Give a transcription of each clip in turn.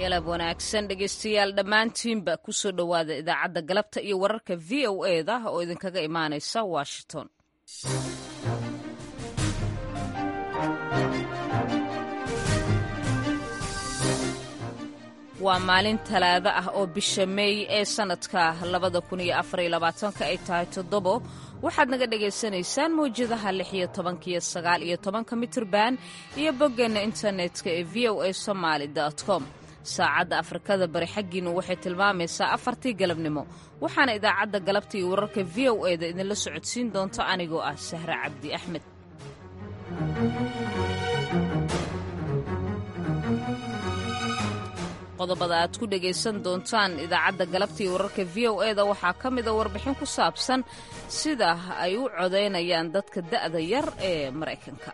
galab wanaagsan dhegaystayaal dhammaantiinba ku soo dhowaada idaacadda galabta iyo wararka v o eda oo idinkaga imaanaysa washington waa maalin talaado ah oo bisha meey ee sannadka labada kun iyo afar iyo labaatanka ay tahay toddobo waxaad naga dhagaysanaysaan mawjadaha lix iyo tobanka iyo sagaal iyo tobanka mitirban iyo boggeenna internetka ee v o a somaali com saacadda afrikada bari xaggiinu waxay tilmaamaysaa afartii galabnimo waxaana idaacadda galabta iyo wararka v o eda idinla socodsiin doonto anigoo ah sahre cabdi axmed qodobada aad ku dhegaysan doontaan idaacadda galabta iyo wararka v o eda waxaa ka mida warbixin ku saabsan sida ay u codaynayaan dadka da'da yar ee maraykanka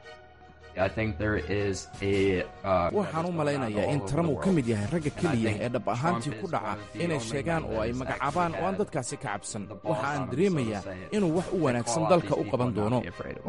waxaan u malaynayaa in trump uu ka mid yahay ragga keliya ee dhab ahaantii ku dhaca inay sheegaan oo ay magacaabaan oo aan dadkaasi ka cabsan waxa aan dareemayaa inuu wax u wanaagsan dalka u qaban doono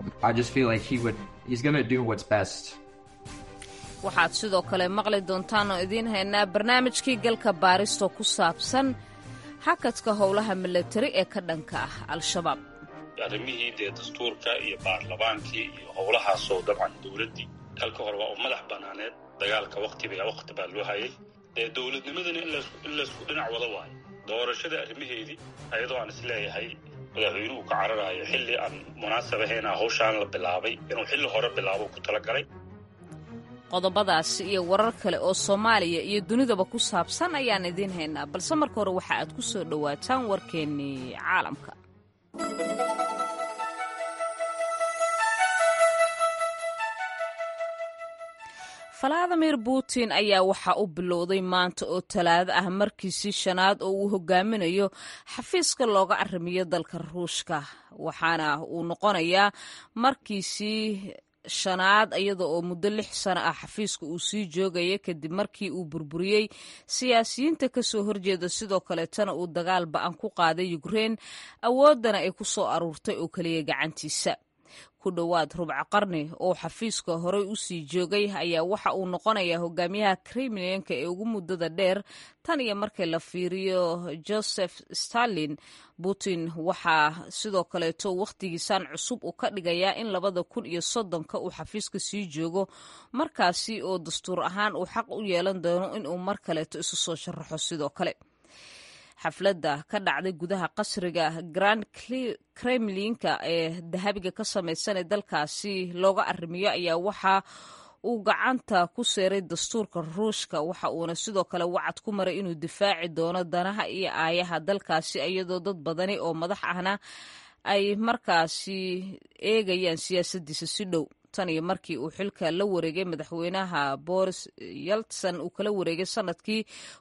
waxaad sidoo kale maqli doontaan oo idiin haynaa barnaamijkii galka baaristoo ku saabsan hakadka howlaha milatari ee ka dhanka ah al-shabaab arrimihii dee dastuurka iyo baarlamaankii iyo howlahaasoo dabcan dowladdii dalka hore waa u madax banaaneed dagaalka waktiba wakti baa loo hayay dee dowladnimadana in laysku dhinac wada waayo doorashada arrimaheedii ayadoo aan isleeyahay madaxweynuhu ka cararaayo xilli aan munaasab ahaynaa hawshaan la bilaabay inuu xilli hore bilaabo ku talagalay qodobadaasi iyo warar kale oo soomaaliya iyo dunidaba ku saabsan ayaan idiin haynaa balse marka hore waxa aad ku soo dhowaataan warkeennii caalamka valadimir putin ayaa waxaa u bilowday maanta oo talaado ah markiisii shanaad oo uu hogaaminayo xafiiska looga arrimiyo dalka ruushka waxaana uu noqonayaa markiisii shanaad iyada oo muddo lix sano ah xafiiska uu sii joogaya kadib markii uu burburiyey siyaasiyiinta kasoo horjeeda sidoo kaleetana uu dagaal ba-an ku qaaday ukrein awooddana ay ku soo aruurtay oo keliya gacantiisa ku dhowaad rubca qarni oo xafiiska horey u sii joogay ayaa waxa uu noqonayaa hogaamiyaha kremlinka ee ugu muddada dheer tan iyo markii la fiiriyo joseph stalin putin waxaa sidoo kaleeto wakhtigiisan cusub uu ka dhigayaa in labada kun iyo soddonka uu xafiiska sii joogo markaasi oo dastuur ahaan uu xaq u yeelan doono inuu mar kaleeto isu soo sharaxo sidoo kale xafladda ka dhacday gudaha qasriga grand kremlinka ee dahabiga ka samaysan ee dalkaasi looga arrimiyo ayaa waxa uu gacanta ku seeray dastuurka ruushka waxa uuna sidoo kale wacad ku maray inuu difaaci doono danaha iyo aayaha dalkaasi iyadoo dad badani oo madax ahna ay markaasi eegayaan siyaasaddiisa si dhow tan iyo markii uu xilka la wareegay madaxweynaha boris yeltson uu kala wareegay sanadkii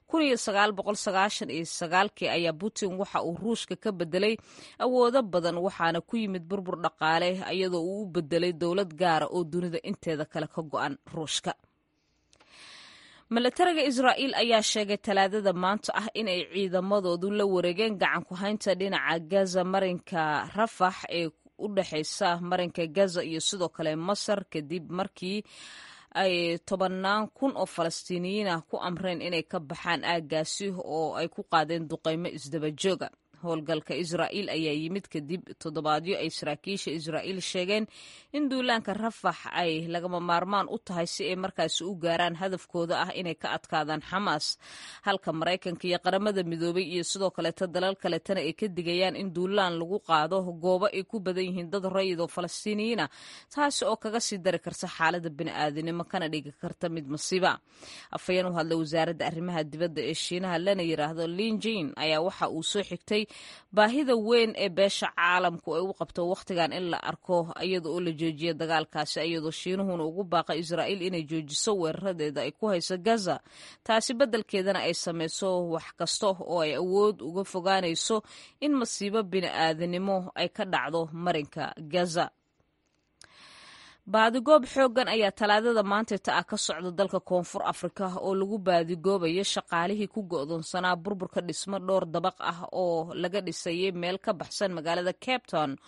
kii ayaa putin waxa uu ruushka ka bedelay awoodo badan waxaana ku yimid burbur dhaqaale iyadoo uu u bedelay dowlad gaara oo dunida inteeda kale ka go-an ruushka milatariga israa'iil ayaa sheegay talaadada maanta ah inay ciidamadoodu la wareegeen gacan ku haynta dhinaca gaza marinka rafax ee u dhexaysa marinka gaza iyo sidoo kale masar kadib markii ay tobannaan kun oo falastiiniyiin ah ku amreen inay ka baxaan aaggaasi oo ay ku qaadeen duqaymo isdaba jooga howlgalka israa'iil ayaa yimid kadib toddobaadyo ay saraakiisha israa'iil sheegeen in duulaanka rafax ay lagama maarmaan u tahay si ay markaasi u gaaraan hadafkooda ah inay ka adkaadaan xamaas halka maraykanka iyo qaramada midoobay iyo sidoo kaleeta dalal kaletana ay ka digayaan in duulaan lagu qaado goobo ay ku badan yihiin dad rayid oo falastiiniyiin ah taasi oo kaga sii dari karta xaalada bini'aadanimo kana dhigi karta mid masiiba afhayeen u hadlay wasaaradda arrimaha dibadda ee shiinaha lana yiraahdo linjin ayaa waxa uu soo xigtay baahida weyn ee beesha caalamku ay u qabto wakhtigan in la arko iyada oo la joojiya dagaalkaasi iyadoo shiinuhuna ugu baaqa israa'iil inay joojiso weeraradeeda ay ku hayso gaza taasi beddelkeedana ay samayso wax kasta oo ay awood uga fogaanayso in masiibo bini'aadanimo ay ka dhacdo marinka gaza baadigoob xooggan ayaa talaadada maantayta ah ka socda dalka koonfur afrika oo lagu baadigoobayo shaqaalihii ku go'doonsanaa burburka dhismo dhowr dabaq ah oo laga dhisayay meel ka baxsan magaalada cape town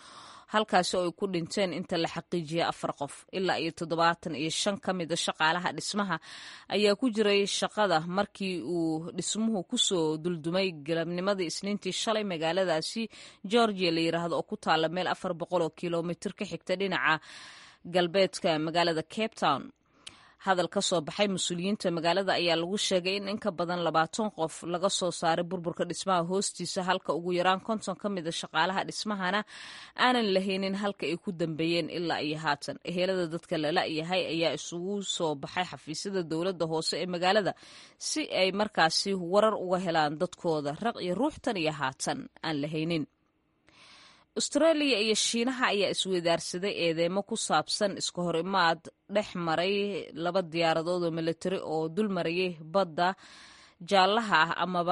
halkaasi oo ay ku dhinteen inta la xaqiijiyay afar qof ilaa iyo toddobaatan iyo shan ka mida shaqaalaha dhismaha ayaa ku jiray shaqada markii uu dhismuhu kusoo duldumay galabnimadii isniintii shalay magaaladaasi georgia la yiraahdo oo ku taala meel afar boqol oo kilomitir ka xigta dhinaca galbeedka magaalada cape town hadal ka soo baxay mas-uuliyiinta magaalada ayaa lagu sheegay in in ka badan labaatan qof laga soo saaray burburka dhismaha hoostiisa halka ugu yaraan konton ka mida shaqaalaha dhismahana aanan lahaynin halka ay ku dambeeyeen ilaa iyo haatan ehelada dadka lala-yahay ayaa isugu soo baxay xafiisyada dowladda hoose ee magaalada si ay markaasi warar uga helaan dadkooda raq iyo ruuxtan iyo haatan aan lahaynin australia iyo shiinaha ayaa isweydaarsaday eedeemo ku saabsan iska hor imaad dhex maray laba diyaaradood oo militari oo dul marayay badda jaallaha ah amaba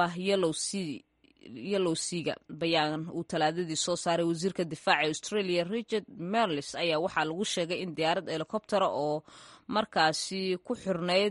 yellow seaga bayaan uu talaadadii soo saaray wasiirka difaaca australia richard merlis ayaa waxaa lagu sheegay in diyaarad helikobtera oo markaasi ku xirnayd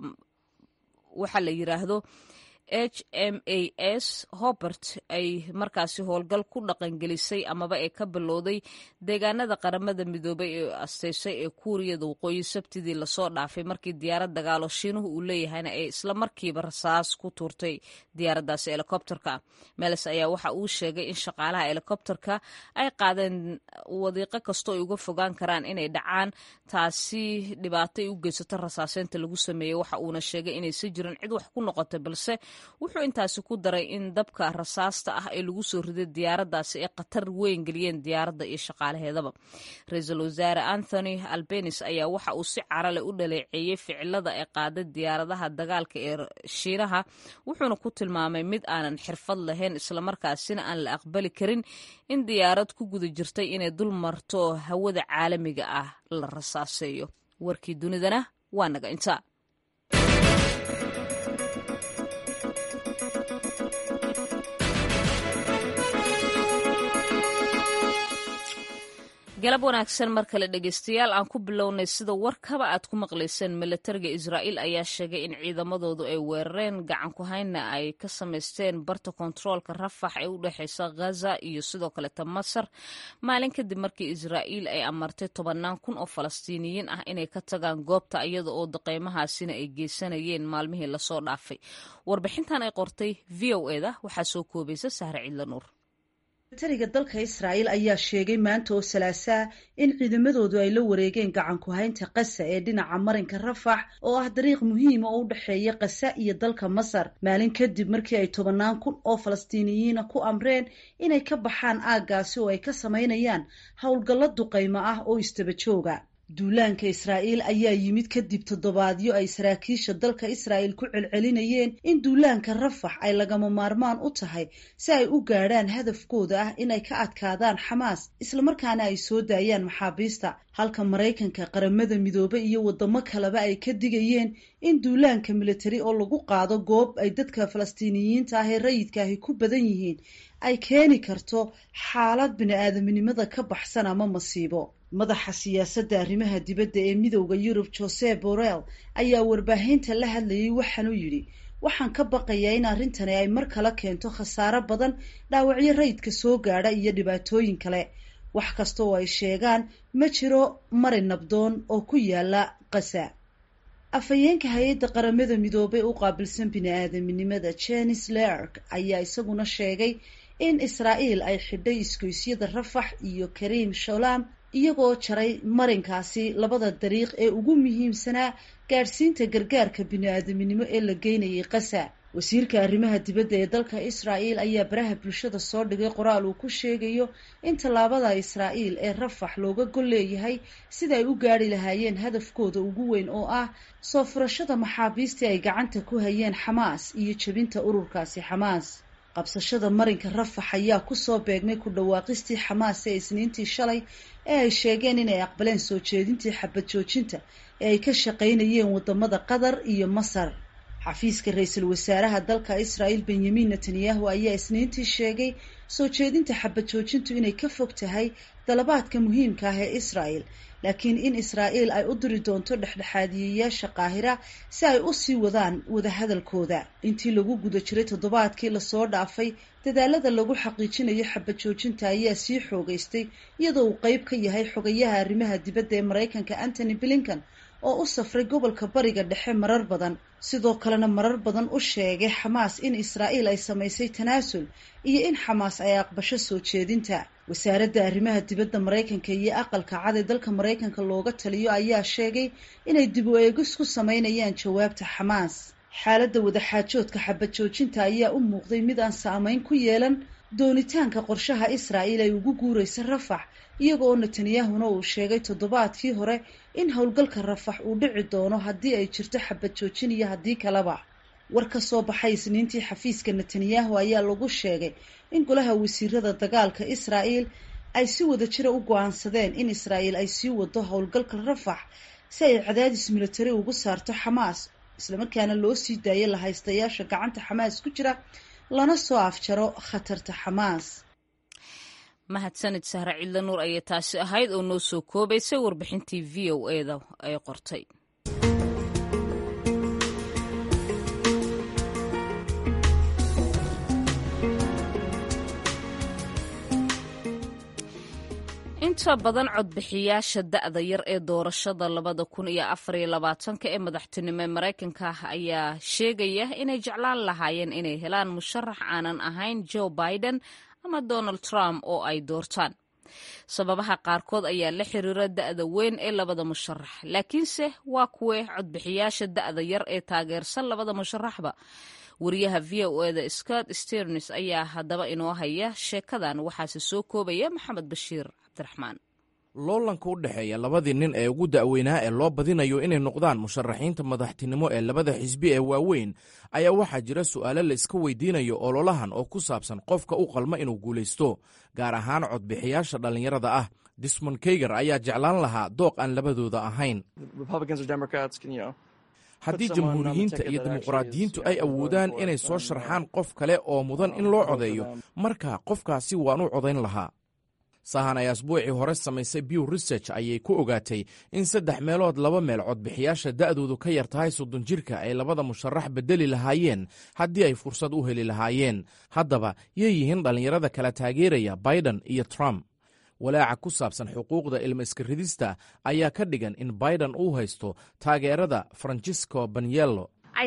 waxaa la yiraahdo h m a s hobert ay markaasi howlgal ku dhaqangelisay amaba ee ka bilowday deegaanada qaramada midoobay ee asteysay ee kuuriyada waqooyi sabtidii lasoo dhaafay markii diyaarad dagaalo shiinuhu uu leeyahayna ay isla markiiba rasaas ku tuurtay diyaaraddaasi helikobterka meles ayaa waxa uu sheegay in shaqaalaha helikobterka ay qaadeen wadiiqo kastoo ay uga fogaan karaan inay dhacaan taasi dhibaato ay u geysato rasaaseynta lagu sameeyey waxa uuna sheegay inaysan jirin cid wax ku noqotay balse wuxuu intaasi ku daray in dabka rasaasta ah ee lagu soo riday diyaaraddaasi ay khatar weyn geliyeen diyaaradda iyo shaqaalaheedaba ra-iisul wasaare anthony albenis ayaa waxa uu si carale u dhaleeceeyey ficilada ay qaaday diyaaradaha dagaalka ee shiinaha wuxuuna ku tilmaamay mid aanan xirfad lahayn islamarkaasina aan la aqbali karin in diyaarad ku guda jirtay inay dul marto hawada caalamiga ah la rasaaseeyo warkii dunidana waa naga intaa galab wanaagsan mar kale dhegeystayaal aan ku bilownay sida warkaba aad ku maqlayseen milatariga israa'iil ayaa sheegay in ciidamadoodu ay weerareen gacan ku haynna ay ka samaysteen barta kontaroolka rafax ee u dhexeysa ghaza iyo sidoo kaleta masar maalin kadib markii israa'iil ay amartay tobannaan kun oo falastiiniyiin ah inay ka tagaan goobta iyada oo daqeymahaasina ay geysanayeen maalmihii lasoo dhaafay warbixintan ay qortay v o eda waxaa soo koobaysa sahre cidla nuur militariga dalka israa'iil ayaa sheegay maanta oo salaasaa in ciidamadoodu ay la wareegeen gacan ku-haynta qasa ee dhinaca marinka rafax oo ah dariiq muhiima oo u dhexeeya qasa iyo dalka masar maalin kadib markii ay tobannaan kun oo falastiiniyiina ku amreen inay ka baxaan aaggaasi oo ay ka samaynayaan howlgallo duqaymo ah oo istaba jooga duulaanka israa'iil ayaa yimid kadib toddobaadyo ay saraakiisha dalka israa'iil ku celcelinayeen in duulaanka rafax ay lagama maarmaan u tahay si ay u gaadhaan hadafkooda ah inay ka adkaadaan xamaas islamarkaana ay soo daayaan maxaabiista halka maraykanka qaramada midoobe iyo waddamo kaleba ay ka digayeen in duulaanka militari oo lagu qaado goob ay dadka falastiiniyiinta ah ee rayidkaahi ku badan yihiin ay keeni karto xaalad bini-aadaminimada ka baxsan ama masiibo madaxa siyaasadda arrimaha dibadda ee midowda yurub jose borrell ayaa warbaahinta la hadlayay waxaanuu yidhi waxaan ka baqayaa in arrintani ay mar kale keento khasaaro badan dhaawacyo rayidka soo gaadha iyo dhibaatooyin kale wax kasta oo ay sheegaan ma jiro mari nabdoon oo ku yaala qasa afhayeenka hay-adda qaramada midoobey u qaabilsan bini-aadaminimada jenis lerk ayaa isaguna sheegay in israa'iil ay xidhay isgoysyada rafax iyo kariim sholam iyagoo jaray marinkaasi labada dariiq ee ugu muhiimsanaa gaadhsiinta gargaarka bini-aadaminimo ee la geynayay qasa wasiirka arrimaha dibadda ee dalka israa'iil ayaa baraha bulshada soo dhigay qoraal uu ku sheegayo in tallaabada israa'iil ee rafax looga gol leeyahay sida ay u gaadhi lahaayeen hadafkooda ugu weyn oo ah soo furashada maxaabiistii ay gacanta ku hayeen xamaas iyo jebinta ururkaasi xamaas qabsashada marinka rafax ayaa kusoo beegmay ku dhawaaqistii xamaas ee isniintii shalay ee ay sheegeen inay aqbaleen soo jeedintii xabad joojinta ee ay ka shaqaynayeen wadamada qatar iyo masar xafiiska ra-iisul wasaaraha dalka israa'il benyamin netanyahu ayaa isniintii sheegay soo jeedinta xabad joojintu inay ka fog tahay dalabaadka muhiimka ah ee israa'el laakiin in israa'iil ay u diri doonto dhexdhexaadiyeyaasha qaahira si ay u sii wadaan wadahadalkooda intii lagu guda jiray toddobaadkii lasoo dhaafay dadaalada lagu xaqiijinayo xabad joojinta ayaa sii xoogeystay iyadoo uu qeyb ka yahay xogayaha arrimaha dibadda ee maraykanka antony blinkan oo u safray gobolka bariga dhexe marar badan sidoo kalena marar badan u sheegay xamaas in israa'iil ay samaysay tanaasul iyo in xamaas ay aqbasho soo jeedinta wasaaradda arrimaha dibadda maraykanka iyo aqalka cad ee dalka maraykanka looga taliyo ayaa sheegay inay dib u eegis ku sameynayaan jawaabta xamaas xaaladda wadaxaajoodka xabad joojinta ayaa u muuqday mid aan saameyn ku yeelan doonitaanka qorshaha israa'iil ay ugu guuraysa rafax iyaga oo netanyahuna uu sheegay toddobaadkii hore in howlgalka rafax uu dhici doono haddii ay jirto xabad joojin iyo haddii kaleba war ka soo baxay isniintii xafiiska netanyahu ayaa lagu sheegay in golaha wasiirada dagaalka israa'iil ay si wada jira u go-aansadeen in israa'iil ay sii wado howlgalka rafax si ay cadaadis militari ugu saarto xamaas islamarkaana loo sii daayo lahaystayaasha gacanta xamaas ku jira lana soo afjaro khatarta xamaas mahadsanid sahre cidla nuur ayay taasi ahayd oo noo soo koobaysay warbixintii v o eda ay qortay inta badan codbixiyaasha da'da yar ee doorashada labada kun iyo afariyo labaatanka ee madaxtinimo ee maraykanka ayaa sheegaya inay jeclaan lahaayeen inay helaan musharax aanan ahayn joe biden ama donald trump oo ay doortaan sababaha qaarkood ayaa la xiriira da'da weyn ee labada musharax laakiinse waa kuwee codbixiyaasha da'da yar ee taageersan labada musharaxba wariyaha v o eda scott sternis ayaa haddaba inoo haya sheekadan waxaase soo koobaya maxamed bashiir cabdiraxmaan loolanka u dhexeeya labadii nin ee ugu da'weynaa ee loo badinayo inay noqdaan musharaxiinta madaxtinimo ee labada xisbi ee waaweyn ayaa waxaa jira su'aalo la iska weydiinayo ololahan oo ku saabsan qofka u qalma inuu guulaysto gaar ahaan codbixiyaasha dhallinyarada ah dismond keyger ayaa jeclaan lahaa dooq aan labadooda ahayn haddii jamhuuriyiinta iyo dimuqraadiyiintu ay awoodaan inay soo sharxaan qof kale oo mudan in loo codeeyo marka qofkaasi waan u codayn lahaa sahan ay asbuucii hore samaysay bew research ayay ku ogaatay in saddex meelood laba meel codbixiyaasha da'doodu ka yar tahay soddon jirka ay labada musharax bedeli lahaayeen haddii ay fursad u heli lahaayeen haddaba yay yihiin dhallinyarada kala taageeraya biden iyo trump walaaca ku saabsan xuquuqda ilma iska ridista ayaa ka dhigan in biden uu haysto taageerada francisco banyello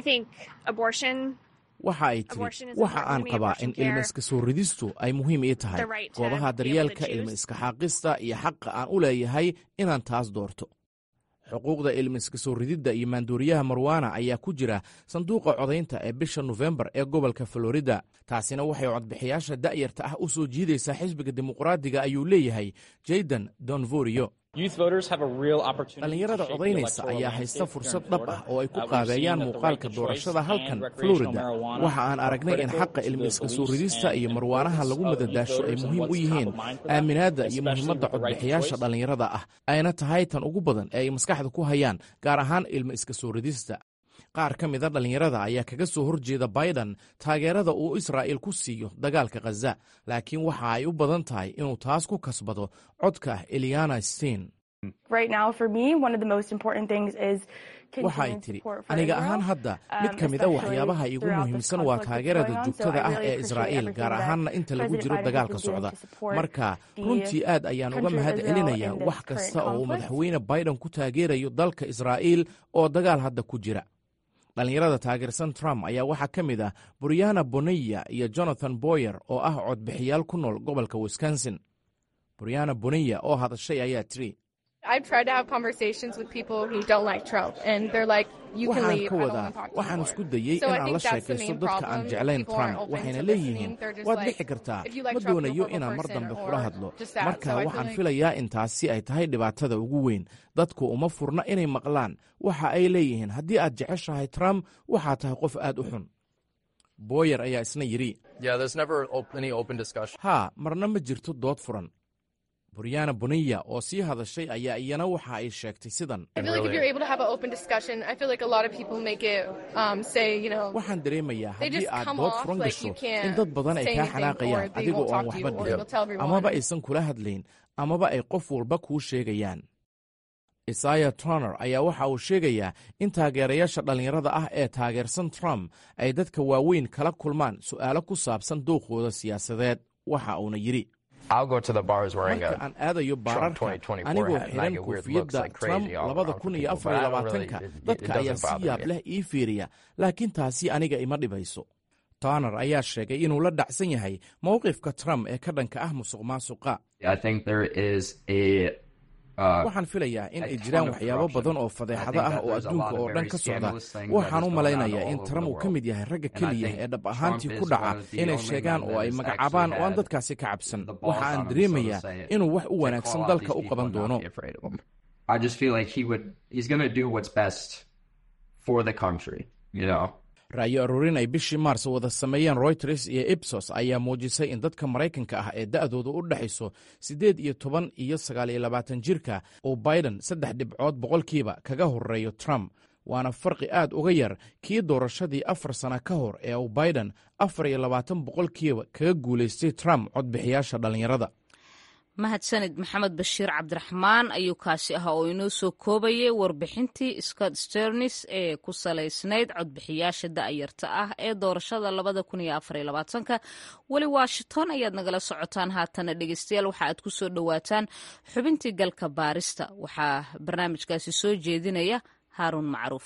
waxa ay tiri waxa aan qabaa in ilma iska soo ridistu ay muhiim ii tahay goobaha daryeelka ilma iska xaaqista iyo xaqa aan u leeyahay inaan taas doorto xuquuqda ilma iska soo rididda iyo maanduuriyaha marwana ayaa ku jira sanduuqa codaynta ee bisha nofembar ee gobolka florida taasina waxay codbixiyaasha da'yarta ah u soo jiidaysaa xisbiga dimuqraadiga ayuu leeyahay jaydan donvorio dhallinyarada codaynaysa ayaa haysta fursad dhab ah oo ay ku qaabeeyaan muuqaalka doorashada halkan florida waxa aan aragnay in xaqa ilmi iska soo ridista iyo marwaanaha lagu madadaasho ay muhiim u yihiin aaminaadda iyo muhiimadda codbixiyaasha dhallinyarada ah ayna tahay tan ugu badan ee ay maskaxda ku hayaan gaar ahaan ilmi iska soo ridista qaar ka mida dhallinyarada ayaa kaga soo horjeeda biden taageerada uu israa'il ku siiyo dagaalka khaza laakiin waxa ay u badan tahay inuu taas ku kasbado codka eliana stein waxa ay tidhi aniga ahaan hadda mid ka mida waxyaabaha iigu muhiimsan waa taageerada joogtada ah ee israa'iil gaar ahaanna inta lagu jiro dagaalka socda marka runtii aad ayaan uga mahad celinayaa wax kasta oo uu madaxweyne biden ku taageerayo dalka israa'iil oo dagaal hadda ku jira dhallinyarada taageersan trump ayaa waxaa ka mid ah buryana bonaya iyo jonathan boyer oo ah codbixiyaal ku nool gobolka wisconsin buryana bonaya oo hadashay ayaa tiri waxaan ka wadaa waxaan isku dayey in aan la sheekaysto dadka aan jeclayn trump waxayna leeyihiin waad dhixi kartaa ma doonayo inaan mar dambe kula hadlo marka waxaan filayaa in taasi ay tahay dhibaatada ugu weyn dadku uma furna inay maqlaan waxa ay leeyihiin haddii aad jeceshahay trump waxaa tahay qof aad u xun booyer ayaa isna yidhi haa marna ma jirto dood furan buryana buniya oo sii hadashay ayaa iyana waxa ay sheegtay sidan waxaan dareemayaa haddii aad dood furan gasho in dad badan ay kaa xanaaqayaan adiga oo aan waxba dhihin amaba aysan kula hadlayn amaba ay qof walba kuu sheegayaan isaya troner ayaa waxa uu sheegayaa in taageerayaasha dhallinyarada ah ee taageersan trump ay dadka waaweyn kala kulmaan su'aalo ku saabsan duuqooda siyaasadeed waxa uuna yidhi marka aan aadayo baararka anigoo xiran koofiyadda trump labada kun iyo afar iyo labaatanka dadka ayaa si yaab leh ii fiiriya laakiin taasi aniga ima dhibayso toner ayaa sheegay inuu la dhacsan yahay mowqifka trump ee ka dhanka ah musuq maasuqa waxaan filayaa in ay jiraan waxyaabo badan oo fadeexado ah oo adduunka oo dhan ka socda waxaan u malaynayaa in trump uu ka mid yahay ragga keliya ee dhab ahaantii ku dhaca inay sheegaan oo ay magacaabaan oo aan dadkaasi ka cabsan waxa aan dareemayaa inuu wax u wanaagsan dalka u qaban doono ra'yo aruurin ay bishii maars wada sameeyeen royters iyo ibsos ayaa muujisay in dadka maraykanka ah ee da'dooda u dhexayso siddeed iyo toban iyo sagaal iyo labaatan jirka uu biden saddex dhibcood boqolkiiba kaga horeeyo trump waana farqi aad uga yar kii doorashadii afar sana ka hor ee uu biden afar iyo labaatan boqolkiiba kaga guulaystay trump codbixiyaasha dhallinyarada mahadsanid maxamed bashiir cabdiraxmaan ayuu kaasi ahaa oo inoo soo koobayay warbixintii scott sternis ee ku salaysnayd codbixiyaasha da'yarta ah ee doorashada labada kun iyo afar iyo labaatanka weli washington ayaad nagala socotaan haatana dhegeystayaal waxa aad ku soo dhowaataan xubintii galka baarista waxaa barnaamijkaasi soo jeedinaya haaruun macruuf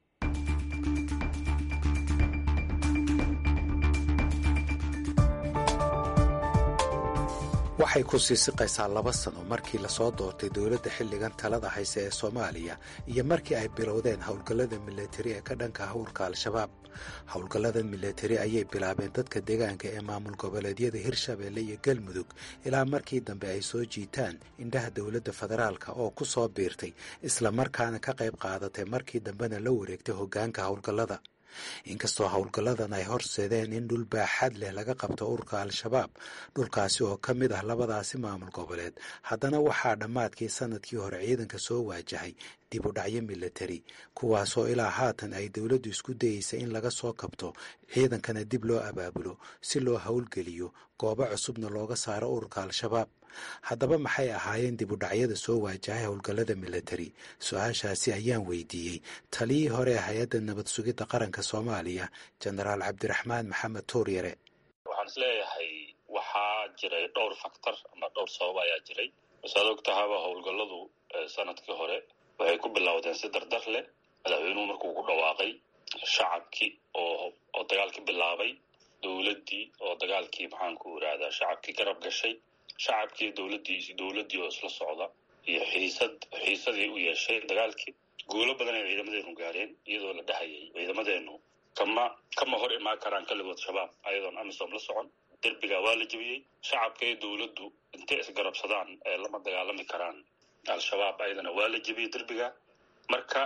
waxay ku sii siqaysaa laba sano markii lasoo doortay dowladda xilligan talada hayse ee soomaaliya iyo markii ay bilowdeen howlgallada milatari ee ka dhanka howlka al-shabaab howlgallada milatari ayay bilaabeen dadka deegaanka ee maamul goboleedyada hirshabeelle iyo galmudug ilaa markii dambe ay soo jiitaan indhaha dowladda federaalka oo ku soo biirtay islamarkaana ka qayb qaadatay markii dambena la wareegtay hoggaanka howlgallada inkastoo howlgalladan ay horseedeen in dhul baaxad leh laga qabto ururka al-shabaab dhulkaasi oo ka mid ah labadaasi maamul goboleed haddana waxaa dhammaadkii sanadkii hore ciidanka soo waajahay dib u dhacyo milatari kuwaasoo ilaa haatan ay dowladdu isku dayeysa in laga soo kabto ciidankana dib loo abaabulo si loo howlgeliyo goobo cusubna looga saaro ururka al-shabaab haddaba maxay ahaayeen dib u dhacyada soo waajahay howlgallada milatari su-aashaasi ayaan weydiiyey taliyii hore ee hay-adda nabad sugidda qaranka soomaaliya jenaraal cabdiraxmaan maxamed tuuryare waxaan is leeyahay waxaa jiray dhowr faktor ama dhowr sabab ayaa jiray saad og tahaba howlgalladu sanadkii hore waxay ku bilowdeen si dardar leh madaxweynuhu markuu ku dhawaaqay shacabkii oo oo dagaalkii bilaabay dowladdii oo dagaalkii maxaanku irahdaa shacabkii garab gashay shacabkii dowladdii dowladdii oo isla socda iyo xiisad xiisadii u yeeshay dagaalkii guulo badan ay ciidamadeenu gaareen iyadoo la dhahayay ciidamadeenu kama kama hor imaan karaan kaligood shabaab ayadoon amisom la socon derbiga waa la jebiyey shacabka iyo dowladdu intay isgarabsadaan ee lama dagaalami karaan al-shabaab ayadana waa la jebiyey derbiga marka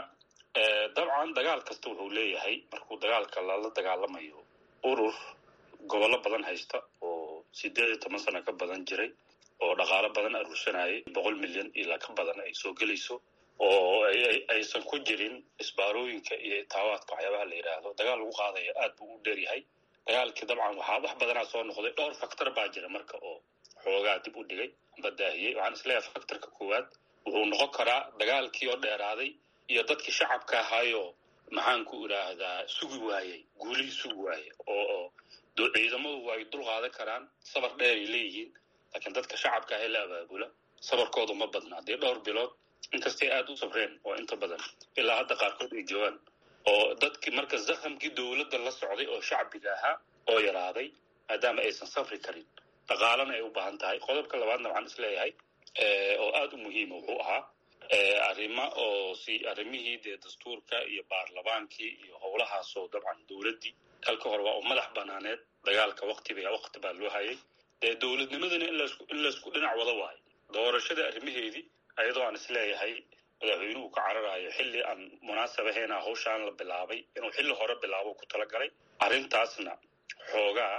dabcan dagaal kasta wuxuu leeyahay markuu dagaalka lala dagaalamayo urur gobollo badan haysta oo sideed iyo toban sano ka badan jiray oo dhaqaalo badan aruursanayay boqol milyan ilaa ka badan ay soo gelayso oo aysan ku jirin isbaarooyinka iyo itaawaadka waxyaabaha la yidhaahdo dagaal lagu qaadaya aad buu u dheeryahay dagaalkii dabcan waxaa wax badanaa soo noqday dhowr faktor baa jira marka oo xoogaa dib u dhigay amba daahiyey waxaan isleeyahay faktorka koowaad wuxuu noqon karaa dagaalkii oo dheeraaday iyo dadkii shacabka ahaayo maxaanku idhaahdaa sugi waayey guulihii sugi waayey oo ciidamadu ay dul qaadan karaan sabar dheeray leeyihiin laakiin dadka shacabka ahee la abaabula sabarkoodu ma badna haddii dhowr bilood inkastay aada u sabreen oo inta badan ilaa hadda qaarkood ay joogaan oo dadkii marka zakhamkii dowladda la socday oo shacbiga ahaa oo yaraaday maadaama aysan safri karin dhaqaalana ay u baahan tahay qodobka labaadna waxaan isleeyahay oo aada u muhiima wuxuu ahaa arrimo oo si arrimihii dee dastuurka iyo baarlamaankii iyo howlahaasoo dabcan dowladdii kalka hore waa u madax banaaneed dagaalka waktiba wakti baa loo hayay dee dowladnimadana in laysku dhinac wada waayo doorashada arrimaheedii ayadoo aan isleeyahay madaxweynuhu ka cararayo xilli aan munaasab ahayn hawshaan la bilaabay inuu xilli hore bilaabo ku talagalay arrintaasna xoogaa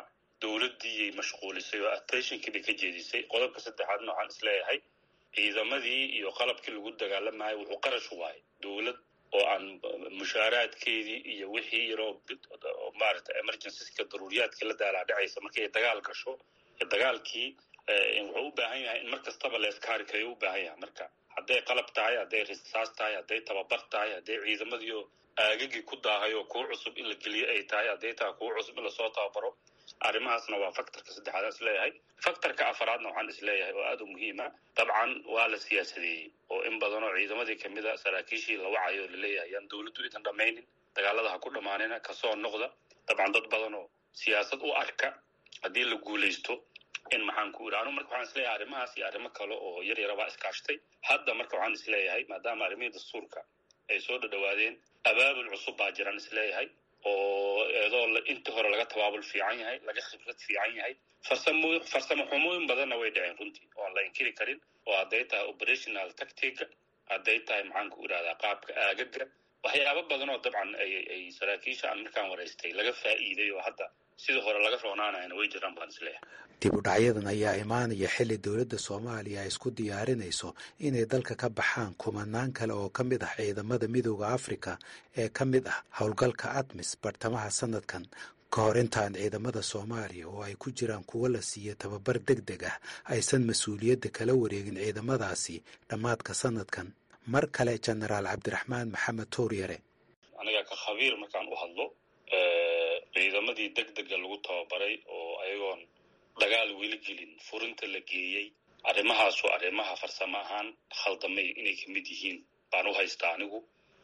dowladdiiyay mashquulisay oo attentionkii bay ka jeedisay qodobka saddexaadna waxaan isleeyahay ciidamadii iyo qalabkii lagu dagaalamayo wuxuu qarash waayay dowlad oo aan mushaaraadkeedii iyo wixii yaroo maarata emergencyska daruuriyaadkii la daalaa dhacaysa markii ay dagaal gasho dagaalkii wuxuu u baahan yahay in mar kastaba leeskaari kayo u baahan yahay marka hadday qalab tahay hadday risaas tahay hadday tababar tahay hadday ciidamadiio aagagii ku daahay oo kuwa cusub in la geliyo ay tahay hadday tahay kuwa cusub in lasoo tababaro arrimahaasna waa factorka saddexaad aan isleeyahay factorka afaraadna waxaan isleeyahay oo aada u muhiima dabcan waa la siyaasadeeyey oo in badan oo ciidamadii kamid a saraakiishii la wacayo laleeyahay yaan dowladdu idan dhammaynin dagaalada ha ku dhammaanina kasoo noqda dabcan dad badan oo siyaasad u arka haddii la guulaysto in maxaan ku iri anu marka waxaan isleeyahay arrimahaas iyo arrimo kale oo yar yarabaa iskaashtay hadda marka waxaan isleeyahay maadaama arrimihii dastuurka ay soo dhadhawaadeen abaabul cusub baa jiraan isleeyahay oo eedoo intii hore laga tabaabul fiican yahay laga khibrad fiican yahay farsamo farsamo xumooyin badanna way dhaceen runtii oan la inkiri karin oo hadday tahay operational tactica hadday tahay maxaan ku irahdaa qaabka aagaga waxyaabo badan oo dabcan ay ay saraakiisha aan markaan waraystay laga faa'iiday oo hadda sida hore laga roonaanayana way jiraan baan isleeyahay dib u dhacyadan ayaa imaanaya xilli dowladda soomaaliya ay isku diyaarinayso inay dalka ka baxaan kumanaan kale oo ka mid ah ciidamada midooda afrika ee ka mid ah howlgalka admis bartamaha sanadkan ka hor intaan ciidamada soomaaliya oo ay ku jiraan kuwo la siiya tababar deg deg ah aysan mas-uuliyadda kala wareegin ciidamadaasi dhammaadka sanadkan mar kale jenaraal cabdiraxmaan maxamed tooryare aniga ka khabiir markaan u hadlo ciidamadii deg dega lagu tababaray oo ayagoon dagaal weli gelin furinta la geeyey arrimahaasu arrimaha farsamo ahaan khaldamay inay ka mid yihiin baan u haystaa anigu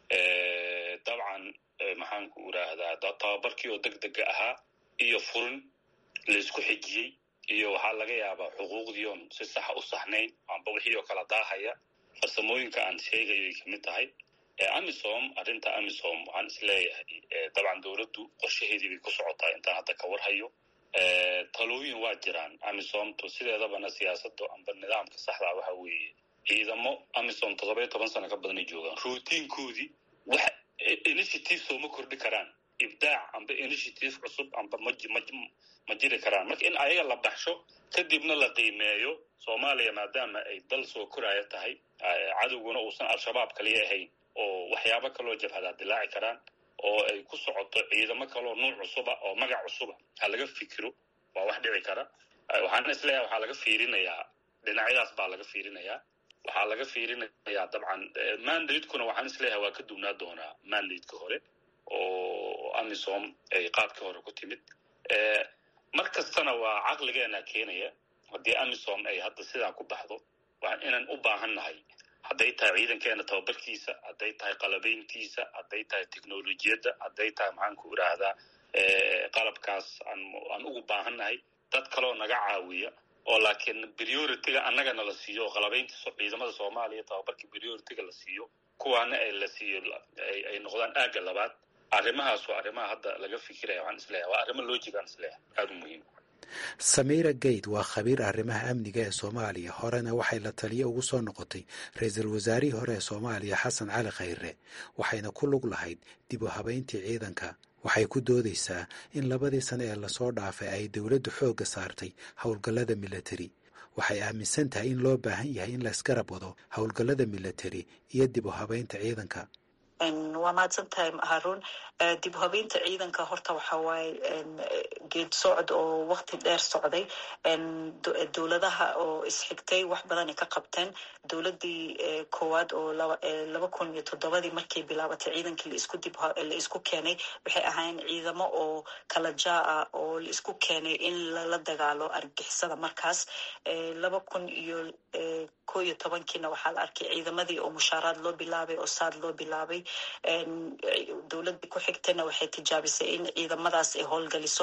dabcan maxaan ku iraahdaa tababarkii oo deg dega ahaa iyo furin laysku xijiyey iyo waxaa laga yaabaa xuquuqdii oon si saxa u saxnayn amba wixii oo kala daahaya farsamooyinka aan sheegayo ay kamid tahay amisom arrinta amisom waxaan isleeyahay dabcan dowladdu qorshaheedii bay ku socotaa intaan hadda ka warhayo talooyin waa jiraan amisomtu sideedabana siyaasada amba nidaamka saxdaa waxa weeye ciidamo amisom toddoba iyo toban sano ka badanay joogaan routiinkoodii wax initiative sooma kordhi karaan ibdaac amba initiative cusub amba ma jiri karaan marka in ayaga la baxsho kadibna la qiimeeyo soomaaliya maadaama ay dal soo koraya tahay cadowguna uusan al-shabaab kaliya ahayn oo waxyaabo kaloo jabhadaa dilaaci karaan oo ay ku socoto ciidamo kaloo nuuc cusuba oo magac cusuba ha laga fikiro waa wax dhici kara waxaana isleeyahay waxaa laga fiirinayaa dhinacyadaas baa laga fiirinayaa waxaa laga fiirinayaa dabcan mandatekuna waxaan isleeyahay waa ka duwnaa doonaa mandateka hore oo amisom ay qaabkii hore ku timid mar kastana waa caqligeena keenaya haddii amisom ay hadda sidaa ku baxdo inaan u baahan nahay hadday tahay ciidankeena tababarkiisa hadday tahay qalabayntiisa hadday tahay technolojiyadda hadday tahay maxaan ku iraahdaa qalabkaas aan ugu baahan nahay dad kaloo naga caawiya oo laakiin priority-ga annagana la siiyo oo qalabaynta ciidamada soomaaliya tababarka priority-ga la siiyo kuwaana ay la siiyo ay noqdaan aagga labaad arrimahaas waa arrimaha hadda laga fikiraya waxaan isleeyahay waa arrimo loojigaan isleeyahay aada u muhiim samiira geyd waa khabiir arrimaha amniga ee soomaaliya horena waxay la taliyo ugu soo noqotay ra-iisul wasaarihii hore ee soomaaliya xasan cali khayre waxayna ku lug lahayd dib u habayntii ciidanka waxay ku doodaysaa in labadii sane ee lasoo dhaafay ay dowladdu xoogga saartay howlgallada milatari waxay aaminsan tahay in loo baahan yahay in laysgarab wado howlgallada milatari iyo dib u habaynta ciidanka waa mahadsan tahay haruun dib u habeynta ciidanka horta waxa waaye geed socod oo wakti dheer socday dowladaha oo isxigtay wax badanay ka qabteen dowladii koowaad oo laba kun iyo toddobadii markay bilaabatay ciidankii laisku dib la isku keenay waxay ahaayeen ciidamo oo kala jaa ah oo la isku keenay in lala dagaalo argixisada markaas laba kun iyo ko iyo tobankiina waxaa la arkay ciidamadii oo mushaaraad loo bilaabay oo saad loo bilaabay dowladii ku xigtayna waxay tijaabisay in ciidamadaas ay howlgaliso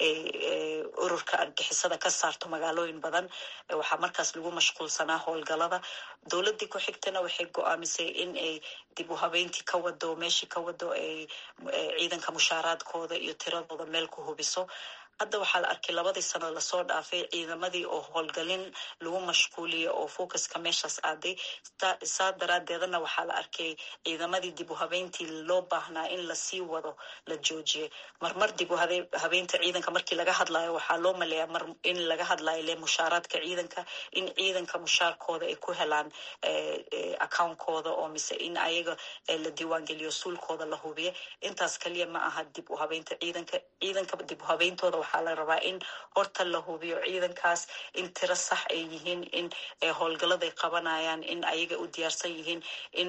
ururka argixisada ka saarto magaalooyin badan waxaa markaas lagu mashquulsanaa howlgalada dowladii ku xigtayna waxay go-aamisay in ay dib u habeyntii ka wado meeshii ka wado ay ciidanka mushaaraadkooda iyo tiradooda meel ku hubiso hadda waxaa la arkay labadii sano lasoo dhaafay ciidamadii oo howlgalin lagu mashquuliyay oo focuska meeshaas aaday saa daraadeedana waxaa la arkay ciidamadii dib u habeyntii loo baahnaa in lasii wado la joojiyay marmar dib u habeynta ciidanka markii laga hadlayo waxaa loo maleeyaa mar in laga hadlayo le mushaaraadka ciidanka in ciidanka mushaarkooda ay ku helaan accountkooda oo mise in ayaga la diiwaangeliyo suulkooda la hubiyo intaas kaliya ma aha dib u habeynta ciidanka ciidanka dib u habeyntooda waxaa la rabaa in horta la hubiyo ciidankaas in tiro sax ay yihiin in howlgaladay qabanayaan in ayaga u diyaarsan yihiin in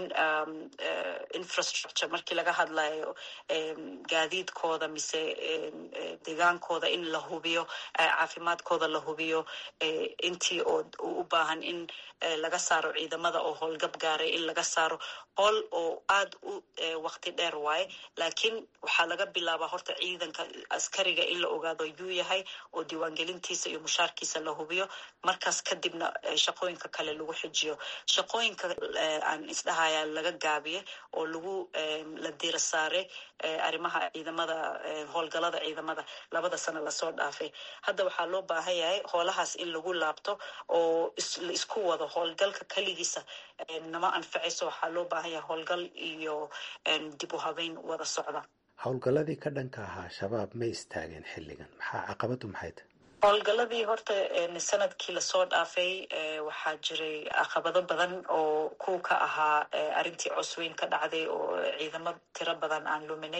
infrastructure markii laga hadlayo gaadiidkooda mise deegaankooda in la hubiyo caafimaadkooda la hubiyo intii oo u baahan in laga saaro ciidamada oo howlgab gaaray in laga saaro howl oo aada u waqti dheer waaye laakiin waxaa laga bilaabaa horta ciidanka askariga in la ogaado yuu yahay oo diiwaangelintiisa iyo mushaarkiisa la hubiyo markaas kadibna shaqooyinka kale lagu xijiyo shaqooyinka aan isdhahaya laga gaabiye oo lagu la dira saaray arrimaha ciidamada howlgalada ciidamada labada sano lasoo dhaafay hadda waxaa loo baahan yahay hoolahaas in lagu laabto oo la isku wado howlgalka keligiisa nama anfacayso waxaa loo baahan yahay howlgal iyo dib u habeyn wada socda howlgalladii ka dhanka ahaa shabaab ma istaageen xilligan maxaa caqabadu maxay tahay howlgaladii horta sanadkii lasoo dhaafay waxaa jiray caqabado badan oo kuw ka ahaa arrintii cosweyn ka dhacday oo ciidamo tiro badan aan luminay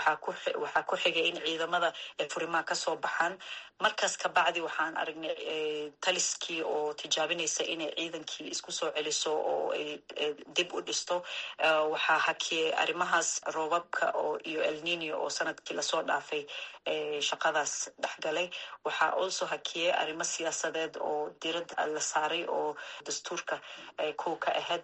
waxaa ku xigay in ciidamada furimaha kasoo baxaan markaas kabacdi waxaan aragnay taliskii oo tijaabinaysa inay ciidankii isku soo celiso oo ay dib u dhisto waxaa hakiyey arrimahaas roobabka oo iyo elnino oo sanadkii lasoo dhaafay shaqadaas dhexgalay waxaa also hakiyey arrimo siyaasadeed oo diradda la saaray oo dastuurka kow ka ahayd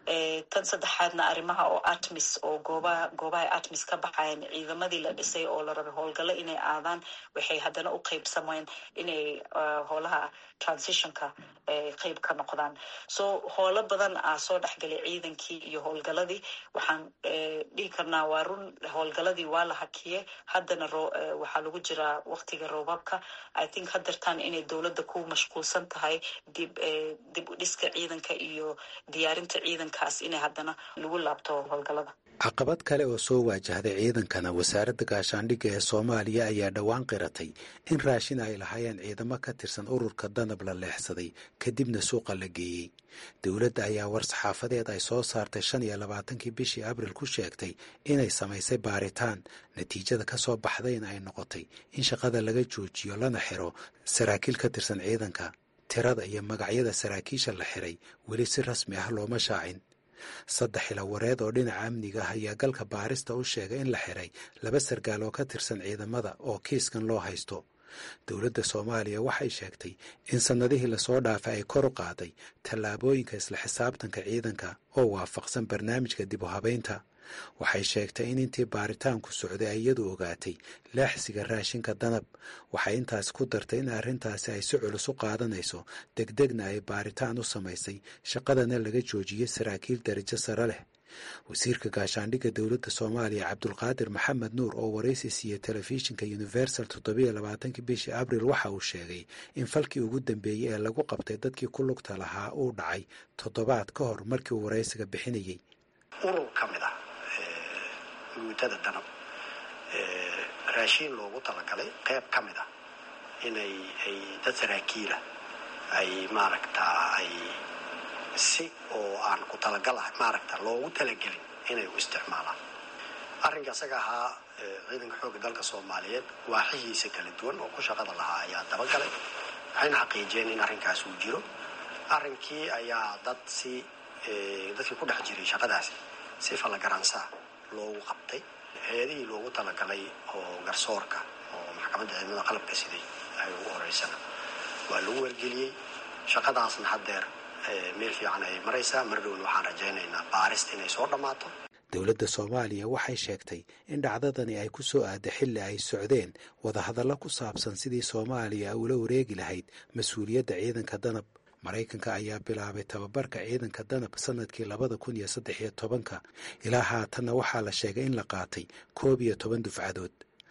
tan saddexaadna arrimaha oo atmis oo goobaha goobaha atmis ka baxayan ciidamadii la dhisay oo la rabay howlgallo inay aadaan waxay haddana u qeybsameen inay howlaha transitionka qeyb ka noqdaan so howlo badan aa soo dhexgalay ciidankii iyo howlgaladii waxaan dhihi karnaa waa run howlgaladii waa la hakiyey haddana waxaa lagu jiraa waqtiga roobabka i think hadeertaan inay dowladda ku mashquulsan tahay dib dib u dhiska ciidanka iyo diyaarinta ciidankaas inay haddana lagu laabto howlgalada caqabad kale oo soo waajahday ciidankana wasaaradda gaashaandhigga ee soomaaliya ayaa dhowaan qiratay in raashin ay lahaayeen ciidamo ka tirsan ururka danab la leexsaday kadibna suuqa la geeyey dowladda ayaa war-saxaafadeed ay soo saartay shan iyo labaatankii bishii abril ku sheegtay inay samaysay baaritaan natiijada ka soo baxdayna ay noqotay in shaqada laga joojiyo lana xiro saraakiil ka tirsan ciidanka tirada iyo magacyada saraakiisha la xiray weli si rasmi ah looma shaacin saddex ilawareed oo dhinaca amniga ah ayaa galka baarista u sheegay in la xiray laba sargaal oo ka tirsan ciidamada oo kiiskan loo haysto dowladda soomaaliya waxay sheegtay in sannadihii lasoo dhaafay ay kor u qaaday tallaabooyinka isla xisaabtanka ciidanka oo waafaqsan barnaamijka dib u habaynta waxay sheegtay in intii baaritaanku socday ay iyadu ogaatay laaxsiga raashinka danab waxay intaas ku dartay in arrintaasi ay si culus u qaadanayso degdegna ay baaritaan u samaysay shaqadana laga joojiyey saraakiil darajo sare leh wasiirka gaashaandhigga dowladda soomaaliya cabdulqaadir maxamed nuur oo waraysi siiyey telefishinka universal toddobiyo labaatankii bishii abril waxa uu sheegay in falkii ugu dambeeyey ee lagu qabtay dadkii ku lugta lahaa uu dhacay toddobaad ka hor markii uu waraysiga bixinayey urur ka mid ah guutada danab raashiin loogu talagalay qayb ka mid ah inay ay dad saraakiila ay maaragtaa ay si oo aan ku talagal ah maaragta loogu talagelin inay u isticmaalaan arrinka isaga ahaa ciidanka xoogga dalka soomaaliyeed waaxihiisa kala duwan oo ku shaqada lahaa ayaa dabagalay waxayna xaqiijiyeen in arrinkaas uu jiro arrinkii ayaa dad si dadkii ku dhex jiray shaqadaasi si fallagaransaa loogu qabtay hay-adihii loogu talagalay oo garsoorka oo maxkamadda ciidamada qalabka siday ay ugu horeysana waa lagu wargeliyey shaqadaasna haddeer meel fiican ay maraysaa mar dhowna waxaan rajaynaynaa baarista inay soo dhammaato dowladda soomaaliya waxay sheegtay in dhacdadani ay ku soo aadda xilli ay socdeen wadahadallo ku saabsan sidii soomaaliya ula wareegi lahayd mas-uuliyadda ciidanka danab maraykanka ayaa bilaabay tababarka ciidanka danab sanadkii labada kun iyo saddex iyo tobanka ilaa haatanna waxaa la sheegay in la qaatay koob iyo toban dufcadood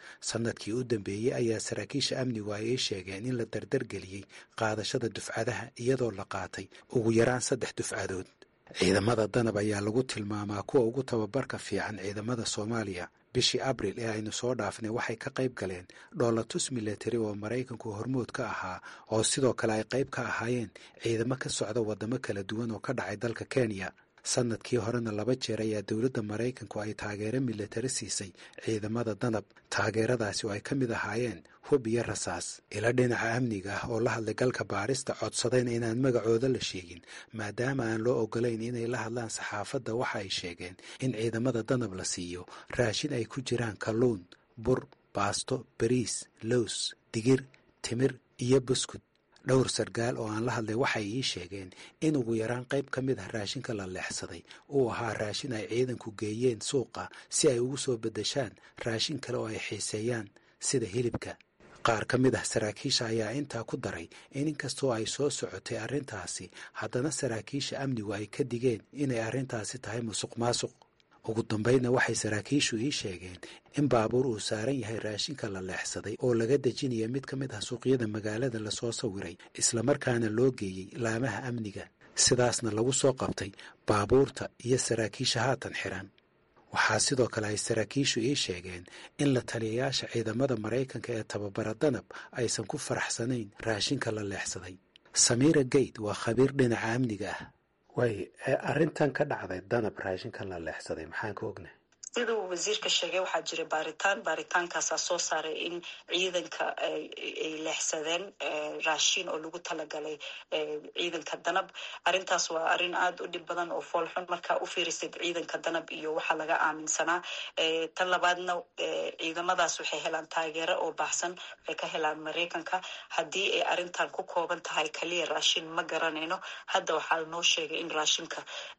sanadkii u dambeeyey ayaa saraakiisha amnigu ay ii sheegeen in la dardargeliyey qaadashada dufcadaha iyadoo la qaatay ugu yaraan saddex dufcadood ciidamada danab ayaa lagu tilmaamaa kuwa ugu tababarka fiican ciidamada soomaaliya bishii abril ee aynu soo dhaafnay waxay ka qayb galeen dhoolatus milatari oo maraykanku hormood ka ahaa oo sidoo kale ay qayb ka ahaayeen ciidamo ka socda waddamo kala duwan oo ka dhacay dalka kenya sanadkii horena laba jeer ayaa dowladda maraykanku ay taageero milatari siisay ciidamada danab taageeradaasi oo ay ka mid ahaayeen hub iyo rasaas ila dhinaca amniga ah oo la hadlay galka baarista codsadeen inaan magacooda la sheegin maadaama aan loo ogolayn inay la hadlaan saxaafadda waxa ay sheegeen in ciidamada danab la siiyo raashin ay ku jiraan kalluun bur baasto bariis lows digir timir iyo buskud dhowr sargaal oo aan la hadlay waxay ii sheegeen in ugu yaraan qayb ka mid ah raashinka la leexsaday uu ahaa raashin ay ciidanku geeyeen suuqa si ay ugu soo beddeshaan raashin kale oo ay xiiseeyaan sida hilibka qaar ka mid ah saraakiisha ayaa intaa ku daray in inkastoo ay soo socotay arrintaasi haddana saraakiisha amnigu ay ka digeen inay arrintaasi tahay musuq maasuq ugu dambaydna waxay saraakiishu ii sheegeen in baabuur uu saaran yahay raashinka la leexsaday oo laga dejinaya mid ka mid ah suuqyada magaalada lasoo sawiray islamarkaana loo geeyey laamaha amniga sidaasna lagu soo qabtay baabuurta iyo saraakiisha haatan xiran waxaa sidoo kale ay saraakiishu ii sheegeen in la taliyayaasha ciidamada maraykanka ee tababara danab aysan ku faraxsanayn raashinka la leexsaday samiira gate waa khabiir dhinaca amniga ah way arrintan ka dhacday danab raashinkan la leexsaday maxaan ka ognahay siduu wasiirka sheegay waxaa jira baaritaan baaritaankaasaa soo saaray in ciidanka ay leexsadeen raashin oo lagu talagalay ciidanka danab arrintaas waa arrin aada u dhib badan oo foolxun markaa u fiirisid ciidanka danab iyo waxaa laga aaminsanaa tan labaadna ciidamadaas waxay helaan taageero oo baxsan waxay ka helaan maraykanka haddii ay arrintan ku kooban tahay kaliya raashin ma garanayno hadda waxaa noo sheegay in raashinka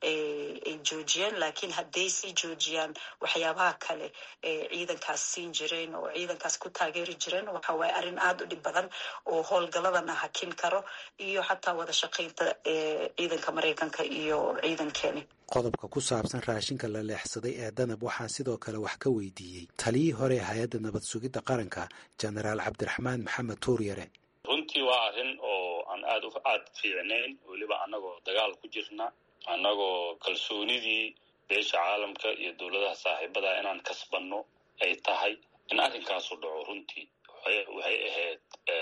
ay joojiyeen laakiin hadday sii joojiyaan waxyaabaha kale ee ciidankaas siin jireen oo ciidankaas ku taageeri jireen waxa waaye arrin aada u dhib badan oo howlgaladana hakin karo iyo xataa wada shaqaynta ciidanka maraykanka iyo ciidankeeni qodobka ku saabsan raashinka la leexsaday ee danab waxaan sidoo kale wax ka weydiiyey taliyii hore ee hay-adda nabad sugidda qaranka jenaraal cabdiraxmaan maxamed tuuryare runtii waa arrin oo aan aada aada fiicnayn weliba annagoo dagaal ku jirna annagoo kalsoonidii beesha caalamka iyo dowladaha saaxiibada inaan kasbanno ay tahay in arrinkaasu dhaco runtii waxay ahayd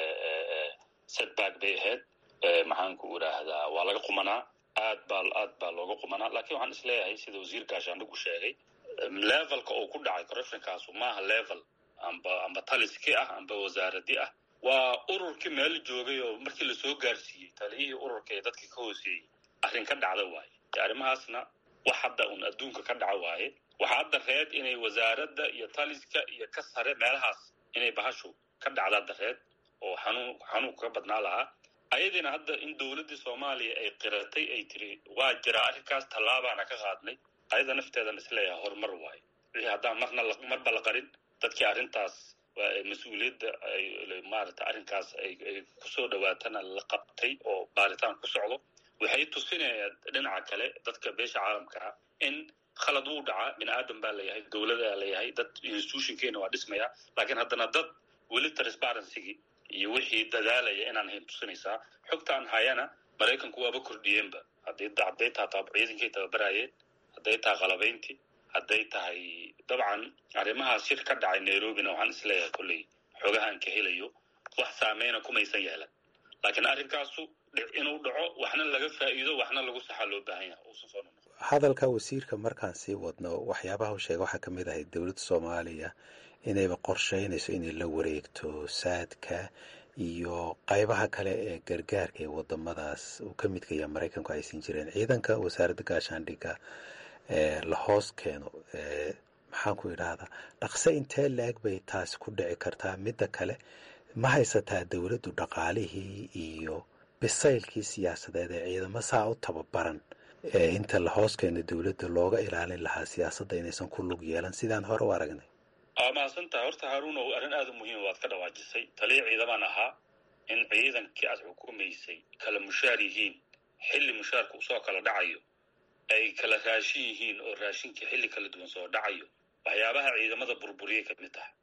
setback bay ahayd maxaanku idhaahdaa waa laga qumanaa aad baa aad baa looga qumanaa lakiin waxaan isleeyahay sida wasiir gaashaandhigu sheegay levelka uu ku dhacay corruptionkaasu maaha level amba amba taliski ah amba wasaaradi ah waa ururkii meel joogay oo markii lasoo gaarsiiyey taliyihii ururka ee dadka ka hooseeyey arrin ka dhacda waaye arrimahaasna wax hadda un adduunka ka dhaca waaye waxaa hadda reed inay wasaaradda iyo taliska iyo ka sare meelahaas inay bahashu ka dhacda dareed oo xanuun xanuunka ka badnaa lahaa ayadiina hadda in dowladdii soomaaliya ay qiratay ay tiri waa jiraa arrinkaas tallaabaana ka qaadnay ayada nafteedan isleeyahay horumar waaye wixii haddaan marna marba la qarin dadkii arrintaas mas-uuliyadda maarata arrinkaas ay kusoo dhawaatana la qabtay oo baaritaan ku socdo waxay tusinayaan dhinaca kale dadka beesha caalamka ah in khalad wuu dhacaa bini aadan baa layahay dowladaa layahay dad institutionkeena waa dhismaya laakiin haddana dad weli transparencygii iyo wixii dadaalaya inaan hayn tusinaysaa xogtaan hayana maraykanku waaba kordhiyeenba hadday hadday taha ciidankay tababarayeen hadday tahay qalabayntii hadday tahay dabcan arrimahaas shir ka dhacay nairobina waxaan isleeyahay kolley xogahaan ka helayo wax saameyna kumaysan yeelan laakiin arrinkaasu inuu dhaco waxna laga faa'iido waxna lagu saxaa loo baahan yahay uusan soo noqon hadalka wasiirka markaan sii wadno waxyaabaha u sheega waxaa ka mid ahay dowladda soomaaliya inayba qorsheynayso inay la wareegto saadka iyo qaybaha kale ee gargaarka ee wadamadaas uu ka midka yaha maraykanku aysan jireen ciidanka wasaaradda gaashaandhigga la hoos keeno maxaan ku idhaahdaa dhaqse intee la-eg bay taasi ku dhici kartaa midda kale ma haysataa dowladdu dhaqaalihii iyo bisaylkii siyaasadeed ee ciidamo saa u tababaran inta la hoos keeno dowladda looga ilaalin lahaa siyaasadda inaysan ku lug yeelan sidaan hore u aragnay aa mahadsantahay horta haaruunow arrin aada u muhiima waad ka dhawaajisay taliya ciidamaan ahaa in ciidankii aad xukumaysay kala mushaar yihiin xilli mushaarka usoo kala dhacayo ay kala raashin yihiin oo raashinkii xilli kala duwan soo dhacayo waxyaabaha ciidamada burburiyay ka mid tahay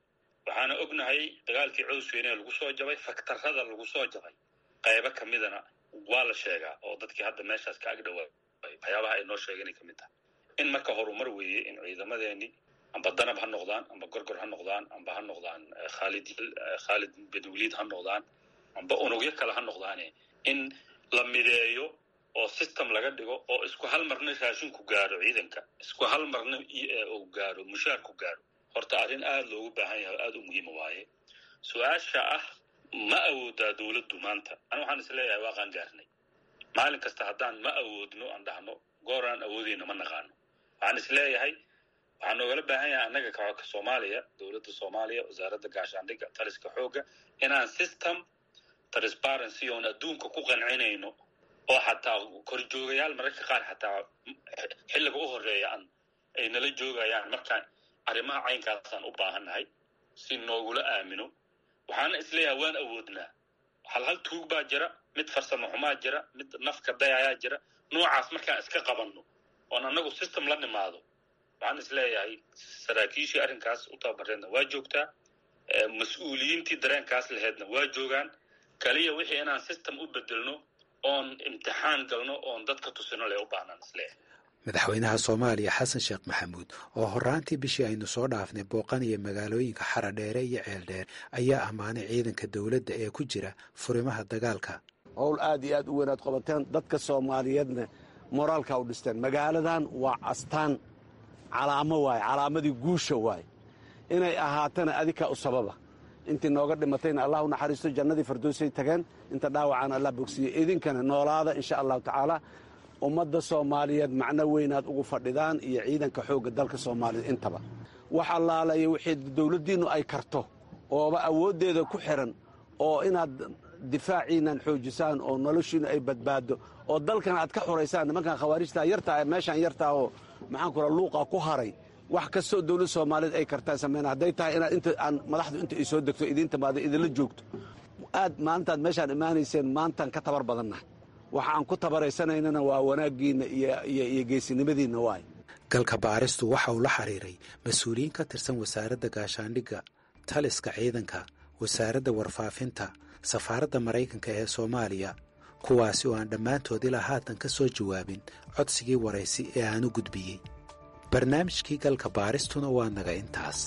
waxaana ognahay dagaalkii cowsweyne lagu soo jabay faktarada lagu soo jabay qaybo ka midana waa la sheegaa oo dadkii hadda meeshaas ka agdhawaa waxyaabaha ay noo sheegeenay ka mid tahay in marka horumar weeye in ciidamadeeni amba danab ha noqdaan amba gorgor ha noqdaan amba ha noqdaan khaalid khaalid benwaliid ha noqdaan amba unugyo kale ha noqdaane in la mideeyo oo system laga dhigo oo isku hal marna raashinku gaaro ciidanka isku hal marna uu gaaro mushaarku gaaro horta arrin aada loogu baahan yahay o aada u muhiima waaye su-aasha ah ma awoodaa dawladdu maanta ani waxaan is leeyahay waa qaan gaarnay maalin kasta haddaan ma awoodno aan dhahno goor aan awoodeyna ma naqaano waxaan is leeyahay waxaa noogala baahan yahay annaga ka soomaaliya dowladda soomaaliya wasaaradda gaashaandhigga taliska xoogga inaan system transparency oon adduunka ku qancinayno oo xataa korjoogayaal mararka qaar xataa xilliga u horeeya aan ay nala joogayaan markaan arrimaha caynkaasaan u baahannahay si noogula aamino waxaana isleeyahay waan awoodnaa hal hal tuug baa jira mid farsamo xumaa jira mid nafka dayayaa jira noocaas markaan iska qabanno oon annagu system la nimaado waxaan isleeyahay saraakiishii arrinkaas u tababareedna waa joogtaa mas-uuliyiintii dareenkaas laheedna waa joogaan kaliya wixii inaan system u bedelno oon imtixaan galno oon dadka tusino le u baahnaan isleeyahay madaxweynaha soomaaliya xasan sheekh maxamuud oo horaantii bishii aynu soo dhaafnay booqanaya magaalooyinka xaradheere iyo ceeldheer ayaa ammaanay ciidanka dowladda ee ku jira furimaha dagaalka howl aad iyo aad u weynaad qabateen dadka soomaaliyeedna moraalka u dhisteen magaaladan waa astaan calaamo waaye calaamadii guusha waaye inay ahaatana adika u sababa intii nooga dhimatayna allah u naxariisto jannadii fardoosay tageen inta dhaawacaan allah bogsiiye idinkana noolaada insha allahu tacaala ummadda soomaaliyeed macno weynaad ugu fadhidaan iyo ciidanka xoogga dalka soomaaliyeed intaba wax allaalaya wixii dowladdiinnu ay karto ooba awooddeeda ku xiran oo inaad difaaciinnan xoojisaan oo noloshiinnu ay badbaaddo oo dalkan aad ka xuraysaan nimankan khawaarijtaa yartaa meeshaan yartaa oo maxaan ku raa luuqa ku haray wax kastoo dowladda soomaaliyeed ay kartaan samayna hadday tahay inaad inta aan madaxdu inta ay soo degto idiin timaado idinla joogto aad maalintaad meeshaan imaanayseen maantaan ka tabar badannahay waxa aan ku tabaraysanaynana waa wanaaggiinna iyo geesinimadiinna waay galka baaristu waxa uu la xiriiray mas-uuliyiin ka tirsan wasaaradda gaashaandhigga taliska ciidanka wasaaradda warfaafinta safaaradda maraykanka ee soomaaliya kuwaasi oo aan dhammaantood ilaa haatan ka soo jawaabin codsigii waraysi ee aan u gudbiyey barnaamijkii galka baaristuna waa naga intaas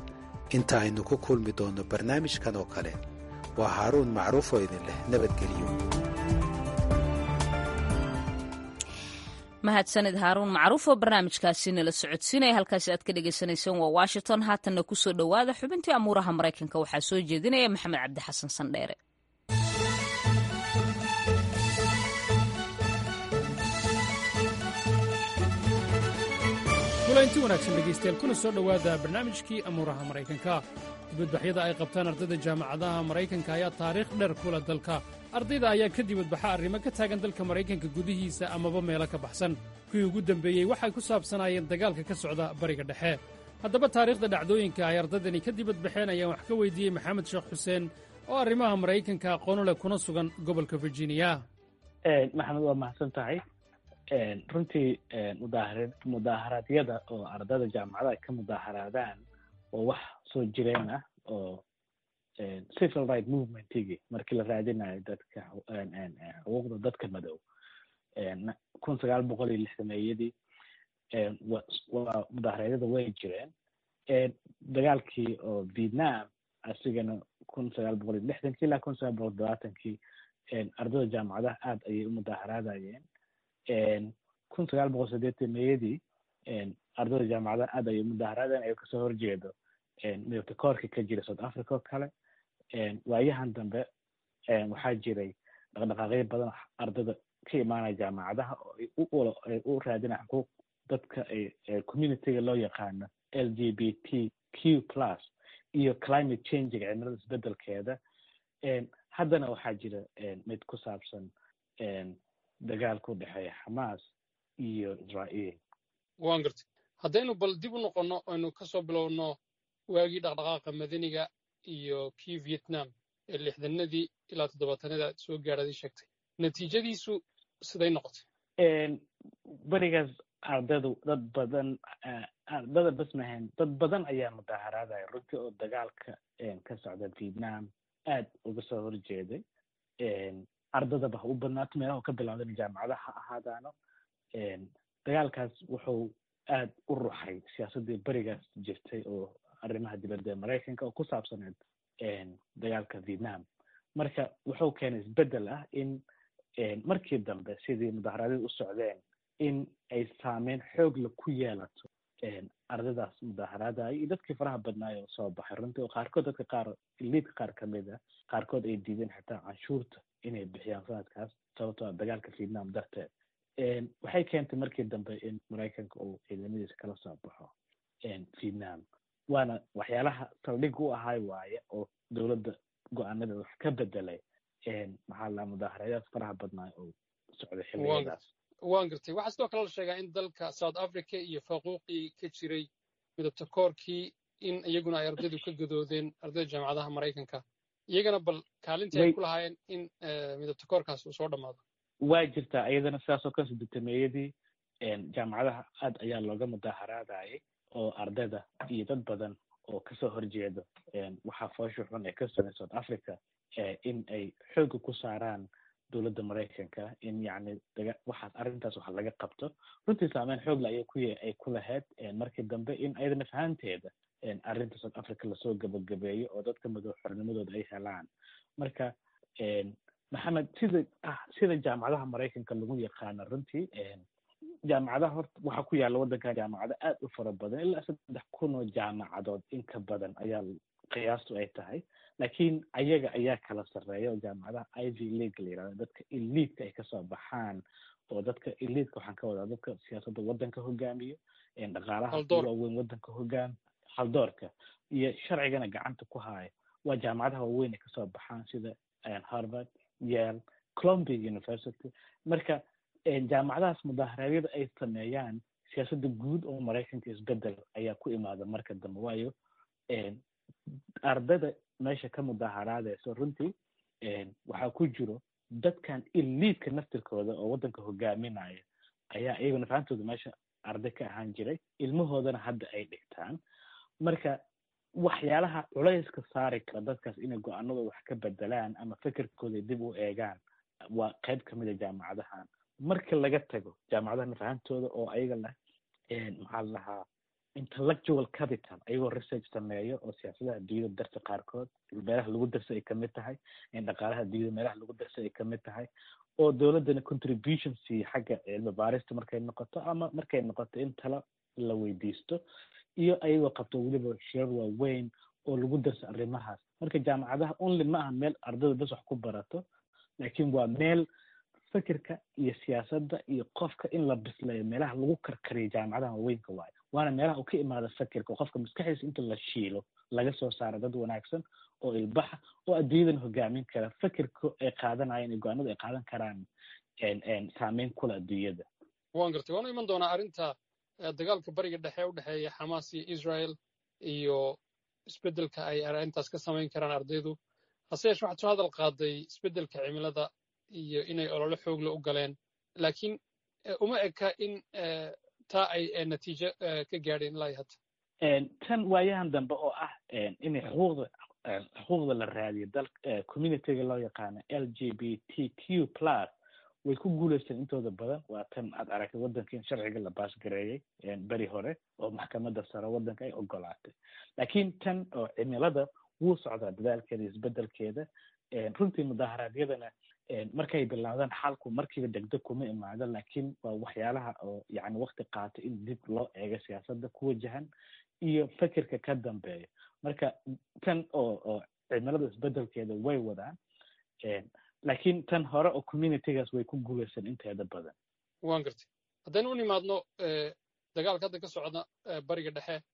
inta aynu ku kulmi doonno barnaamijkan oo kale waa haaruun macruuf oo idin leh nabadgelyo mahadsanid haaruun macruuf oo barnaamijkaasi nala socodsiinaya halkaasi aad ka dhagaysanayseen waa washington haatanna ku soo dhowaada xubintii amuuraha maraykanka waxaa soo jeedinaya maxamed cabdi xasan sandheere kulanti wanaagsan dhegaystayaal kuna soo dhowaada barnaamijkii amuuraha maraykanka dibadbaxyada ay qabtaan ardayda jaamacadaha maraykanka ayaa taariikh dheer kula dalka ardayda ayaa ka dibadbaxa arrimo ka taagan dalka maraykanka gudihiisa amaba meelo ka baxsan kuwii ugu dembeeyey waxay ku saabsanaayeen dagaalka ka socda bariga dhexe haddaba taariikhda dhacdooyinka ay ardaydani ka dibadbaxeen ayaan wax ka weydiiyey maxamed sheekh xuseen oo arrimaha maraykanka aqoonu leh kuna sugan gobolka virginia maxamed waa mahadsan tahay runtii mudaaharaadyada oo ardayda jaamacadaha ka mudaaharaadaan oo wax soo jireen ah oo civil right movementigii markii la raadinayo dadka xuquuqda dadka madow kun sagaal boqol iyo lixdameeyadii waa mudaaharaadyada way jireen dagaalkii oo vietnam asigana kun sagaal boqol iyo lixdankii ilaa kun sagaal boqol todobaatankii ardayda jaamacadaha aad ayay u mudaaharaadayeen kun sagaal boqol sideetanmeyadii ardayda jaamacadaha aad ayay mudaaharaadeen ayuu kasoo horjeedo midabta koorka ka jira south africa oo kale waayahan dambe waxaa jiray dhaqdhaqaaqyo badan ardayda ka imaanaya jaamacadaha oo ay u raadinaya xuquuq dadka communityga loo yaqaano l g b t q plus iyo climate changiga cimilada isbedelkeeda haddana waxaa jira mid ku saabsan dagaalka u dhexeeya xamaas iyo israa'iil waan gartay haddaynu bal dib u noqonno aynu ka soo bilowno waagii dhaqdhaqaaqa madaniga iyo kii vietnam ee lixdanadii ilaa toddobaatanada aad soo gaadhaday sheegtay natiijadiisu siday noqotay berigaas ardaydu dad badan ardada bas mahayn dad badan ayaa mudaaharaadaya runtii oo dagaalka ka socda vietnam aad uga soo horjeeday ardadaba ha u badnaato meelaha ka bilowdan jaamacadaha ha ahaadaano dagaalkaas wuxuu aad u ruxay siyaasaddii berigaas jirtay oo arrimaha dibadda ee maraykanka oo ku saabsaneed dagaalka vietnam marka wuxuu keenay isbeddel ah in markii dambe sidii mudaharaadyadu u socdeen in ay saameyn xoogla ku yeelato ardadaas mudaaharaadaya iyo dadkii faraha badnaayo soo baxay runtii oo qaarkood dadka qaar liidka qaar ka mid a qaarkood ay diideen xitaa canshuurta inay bixiyaan sanadkaas sababtoo ah dagaalka vietnam darteed waxay keentay markii dambe in maraykanka uu ciidamadiisa kala soo baxo vietnam waana waxyaalaha saldhig u ahay waaye oo dowladda go-aanada wax ka bedelay maxaa la mudaaharayaad faraha badnaayo oo socday xilligadaas waan gartay waxaa sidoo kale la sheegaa in dalka south africa iyo faquuqii ka jiray midabta koorkii in iyaguna ay ardaydu ka gadoodeen ardayda jaamacadaha maraykanka iyagana bal kaalintii ay ku lahaayeen in midabta koorkaas uu soo dhammaado waa jirtaa iyadana sidaas oo kale soddotameeyadii jaamacadaha aad ayaa looga mudaaharaadayay oo ardayda iyo dad badan oo kasoo horjeedo waxaa foosha xun ee ka socday south africa in ay xooga ku saaraan dowladda maraykanka in yacni daga waxaas arrintaas waxa laga qabto runtii saameyn xoogla ayay ku ay ku lahayd markii dambe in ayadana fahanteeda arrinta south africa lasoo gabagabeeyo oo dadka madow xornimadooda ay helaan marka maxamed sida ah sida jaamacadaha maraykanka lagu yaqaano runtii jaamacadaha horta waxaa ku yaalla waddankan jaamacado aad u fara badan ilaa saddex kun oo jaamacadood in ka badan ayaa qiyaastu ay tahay laakiin ayaga ayaa kala sarreeya oo jaamacadaha ivy league la yirahdo dadka eliidka ay kasoo baxaan oo dadka eliidka waxaan ka wadaa dadka siyaasadda waddanka hogaamiyo dhaqaalaha waaweyn waddanka hogaam haldoorka iyo sharcigana gacanta ku haayo waa jaamacadaha waaweyn ay kasoo baxaan sida harvard yale columbia university marka jaamacadahaas mudaharaadyada ay sameeyaan siyaasadda guud oo maraykanka isbedel ayaa ku imaada marka dambe waayo ardada meesha ka mudaharaadayso runtii waxaa ku jiro dadkan iliidka naftirkooda oo waddanka hogaaminaya ayaa iyaguna fahantooda meesha arday ka ahaan jiray ilmahoodana hadda ay dhigtaan marka waxyaalaha culayska saari kara dadkaas inay go-aanadooda wax ka bedelaan ama fikirkooda dib u eegaan waa qayb ka mid a jaamacadahan marka laga tago jaamacadaha fahantooda oo ayaga leh maxaa la dhahaa intellectual capital ayagoo research sameeyo oo siyaasadaha adduunyada darsa qaarkood meelaha lagu darsa ay kamid tahay dhaqaalaha adduunyada meelaha lagu darsa ay kamid tahay oo dowladdana contribution siiya xagga cilmi baarista markay noqoto ama markay noqoto in talo la weydiisto iyo ayagoo qabto weliba shirar waaweyn oo lagu darso arrimahaas marka jaamacadaha only ma aha meel ardayda bas wax ku barato laakiin waa meel fikirka iyo siyaasadda iyo qofka in la bisleeyo meelaha lagu karkariyo jaamacadaha waaweynka waayo waana meelaha uu ka imaada fikirka oo qofka maskaxdiisa inta la shiilo laga soo saaro dad wanaagsan oo ilbaxa oo adduunyadan hogaamin kara fikirka ay qaadanayaan iyo go-aanada ay qaadan karaan saameyn kula adduunyada waan gartay waanu iman doonaa arrinta dagaalka bariga dhexe u dhexeeya xamaas iyo israel iyo isbeddelka ay arrintaas ka samayn karaan ardaydu hase yeeshe waxaad soo hadal qaaday isbeddelka cimilada iyo inay olole xoogle u galeen laakiin uma eka in taa ay natiijo ka gaadheen ilaa hadda tan waayahan dambe oo ah inay xuquuqda xuquuqda la raadiyo dal communityga loo yaqaano l g b t q plus way ku guulaysteen intooda badan waa tan aad aragtay waddanka in sharciga la baasgareeyey beri hore oo maxkamadda sare waddanka ay ogolaatay laakiin tan oo cimilada wuu socdaa dadaalkeeda isbeddelkeeda runtii mudaharaadyadana markay bilaawdaan xalku markiiba degdeg kuma imaado laakiin waa waxyaalaha oo yani wakti qaata in dib loo eego siyaasadda ku wajahan iyo fikirka ka dambeeya marka tan oo oo cimilada isbeddelkeeda way wadaan laakiin tan hore oo communitygaas way ku guulaysan inteeda badan waan gartay haddaynu u nimaadno dagaalka hadda ka socda bariga dhexe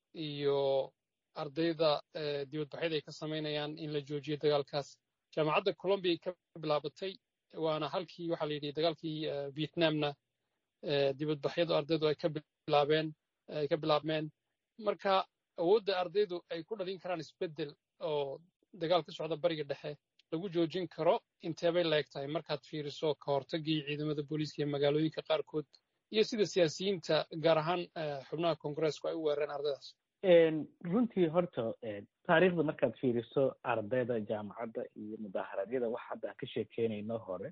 iyo ardayda dibadbaxyada ay ka samaynayaan in la joojiyo dagaalkaas jaamacadda colombia ay ka bilaabatay waana halkii waxaa la yidhi dagaalkii vietnamna dibadbaxyadu ardaydu ay ka bilaabeen ay ka bilaabmeen marka awoodda ardaydu ay ku dhalin karaan isbeddel oo dagaal ka socda bariga dhexe lagu joojin karo inteebay la eg tahay markaad fiiriso ka hortagii ciidamada booliiska ee magaalooyinka qaarkood iyo sida siyaasiyiinta gaar ahaan xubnaha kongareesku ay u weerareen ardaydaas runtii horta taariikhda markaad fiiriso ardayda jaamacadda iyo mudaaharaadyada wax hadda ka sheekeynayno hore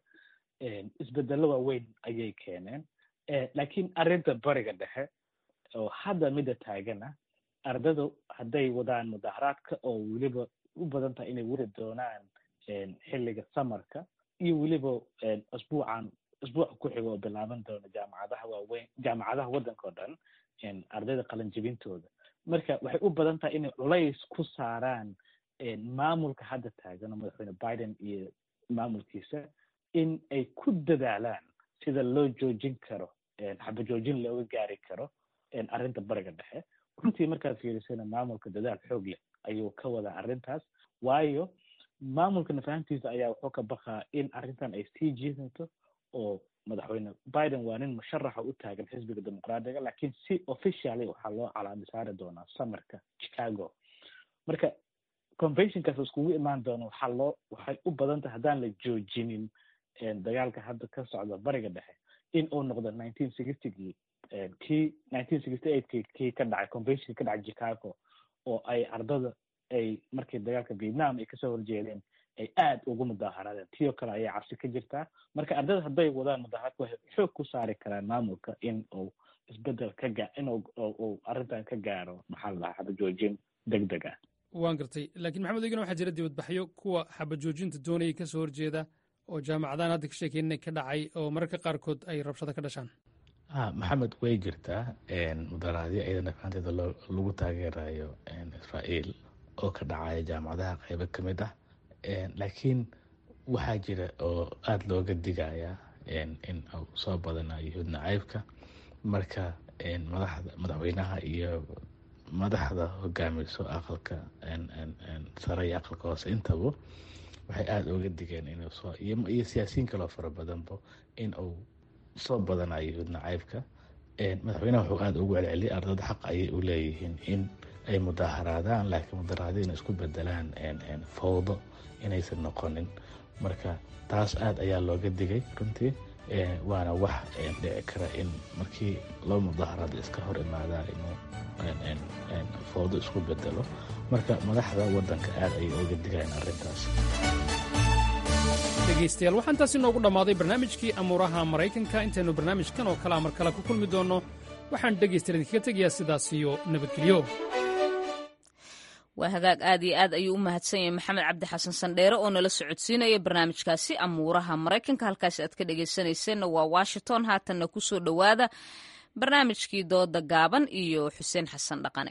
isbedelo waaweyn ayay keeneen laakiin arrinta bariga dhexe oo hadda midda taagana ardaydu hadday wadaan mudaaharaadka oo weliba u badan tahay inay weri doonaan xilliga samarka iyo weliba asbuucan asbuuca ku xiga oo bilaaban doona jaamacadaha waaweyn jaamacadaha waddanka oo dhan ardayda qalanjibintooda marka waxay u badan tahay inay culays ku saaraan maamulka hadda taagan oo madaxweyne biden iyo maamulkiisa in ay ku dadaalaan sida loo joojin karo xabajoojin looga gaari karo arrinta bariga dhexe runtii markaad fiirisana maamulka dadaal xoog leh ayuu ka wadaa arrintaas waayo maamulka nafahantiisa ayaa wuxuu ka baqaa in arrintan ay sii jiidanto oo madaxweyne biden waa nin musharaxa u taagan xisbiga dimuqraadiga laakiin si officially waxaa loo calaami saari doonaa samarka chicago marka conventionkaas iskugu imaan doona waxaa loo waxay u badan tahay haddaan la joojinin dagaalka hadda ka socda bariga dhexe in uu noqdo nineteen sixtygii kii nineteen sixty eightkii kii ka dhacay conventionki ka dhacay chicago oo ay ardada ay markii dagaalka vietnam ay kasoo horjeedeen ay aad ugu mudaaharaadeen tiyoo kale ayaa cabsi ka jirtaa marka ardada hadday wadaan mudaaharadka waxay xoog ku saari karaan maamulka in uu isbedel ka gaa in uu arrintan ka gaaro maxaa la dhahaa xabajoojin deg deg ah waan gartay laakiin maxamed egina waxaa jira dibadbaxyo kuwa xabajoojinta doonayay kasoo horjeeda oo jaamacadahan hadda ka sheekeynay ka dhacay oo mararka qaarkood ay rabshado ka dhashaan ha maxamed way jirtaa mudaharaadyo iyadana fahanteeda lagu taageerayo israa'iil oo ka dhacaya jaamacadaha qeybo ka mid ah laakiin waxaa jira oo aada looga digaya in uu soo badanayo yuhuud nacaybka marka madaxda madaxweynaha iyo madaxda hogaamiso aqalka sare iyo aqalka hoose intaba waxay aada uga digeen inuu soo iyo siyaasiyiin kaloo fara badanba in uu soo badanayo yuhuud nacaybka madaxweynaha wuxuu aada ugu celceliyay ardada xaq ayay u leeyihiin in ay mudaaharaadaan laakiin mudaaharaadyo inay isku bedelaan fawdo inaysan noqonin marka taas aada ayaa looga digay runtii waana wax dhici kara in markii loo mudaaharaado iska hor imaadaan inuu fawdo isku bedelo marka madaxda waddanka aada ayay uga digayaan arrintaas dhegaystayaal waxaan taasi noogu dhammaaday barnaamijkii amuuraha maraykanka intaynu barnaamijkan oo kalea mar kale ku kulmi doonno waxaan dhegaystayaal idinkaga tegayaa sidaas iyo nabadgelyo waa hagaag aad iyo aad ayuu u mahadsan yahay maxamed cabdi xasan sandheere oo nala socodsiinaya barnaamijkaasi amuuraha maraykanka halkaasi aad ka dhegaysanayseena waa washington haatanna ku soo dhowaada barnaamijkii dooda gaaban iyo xuseen xasan dhaqane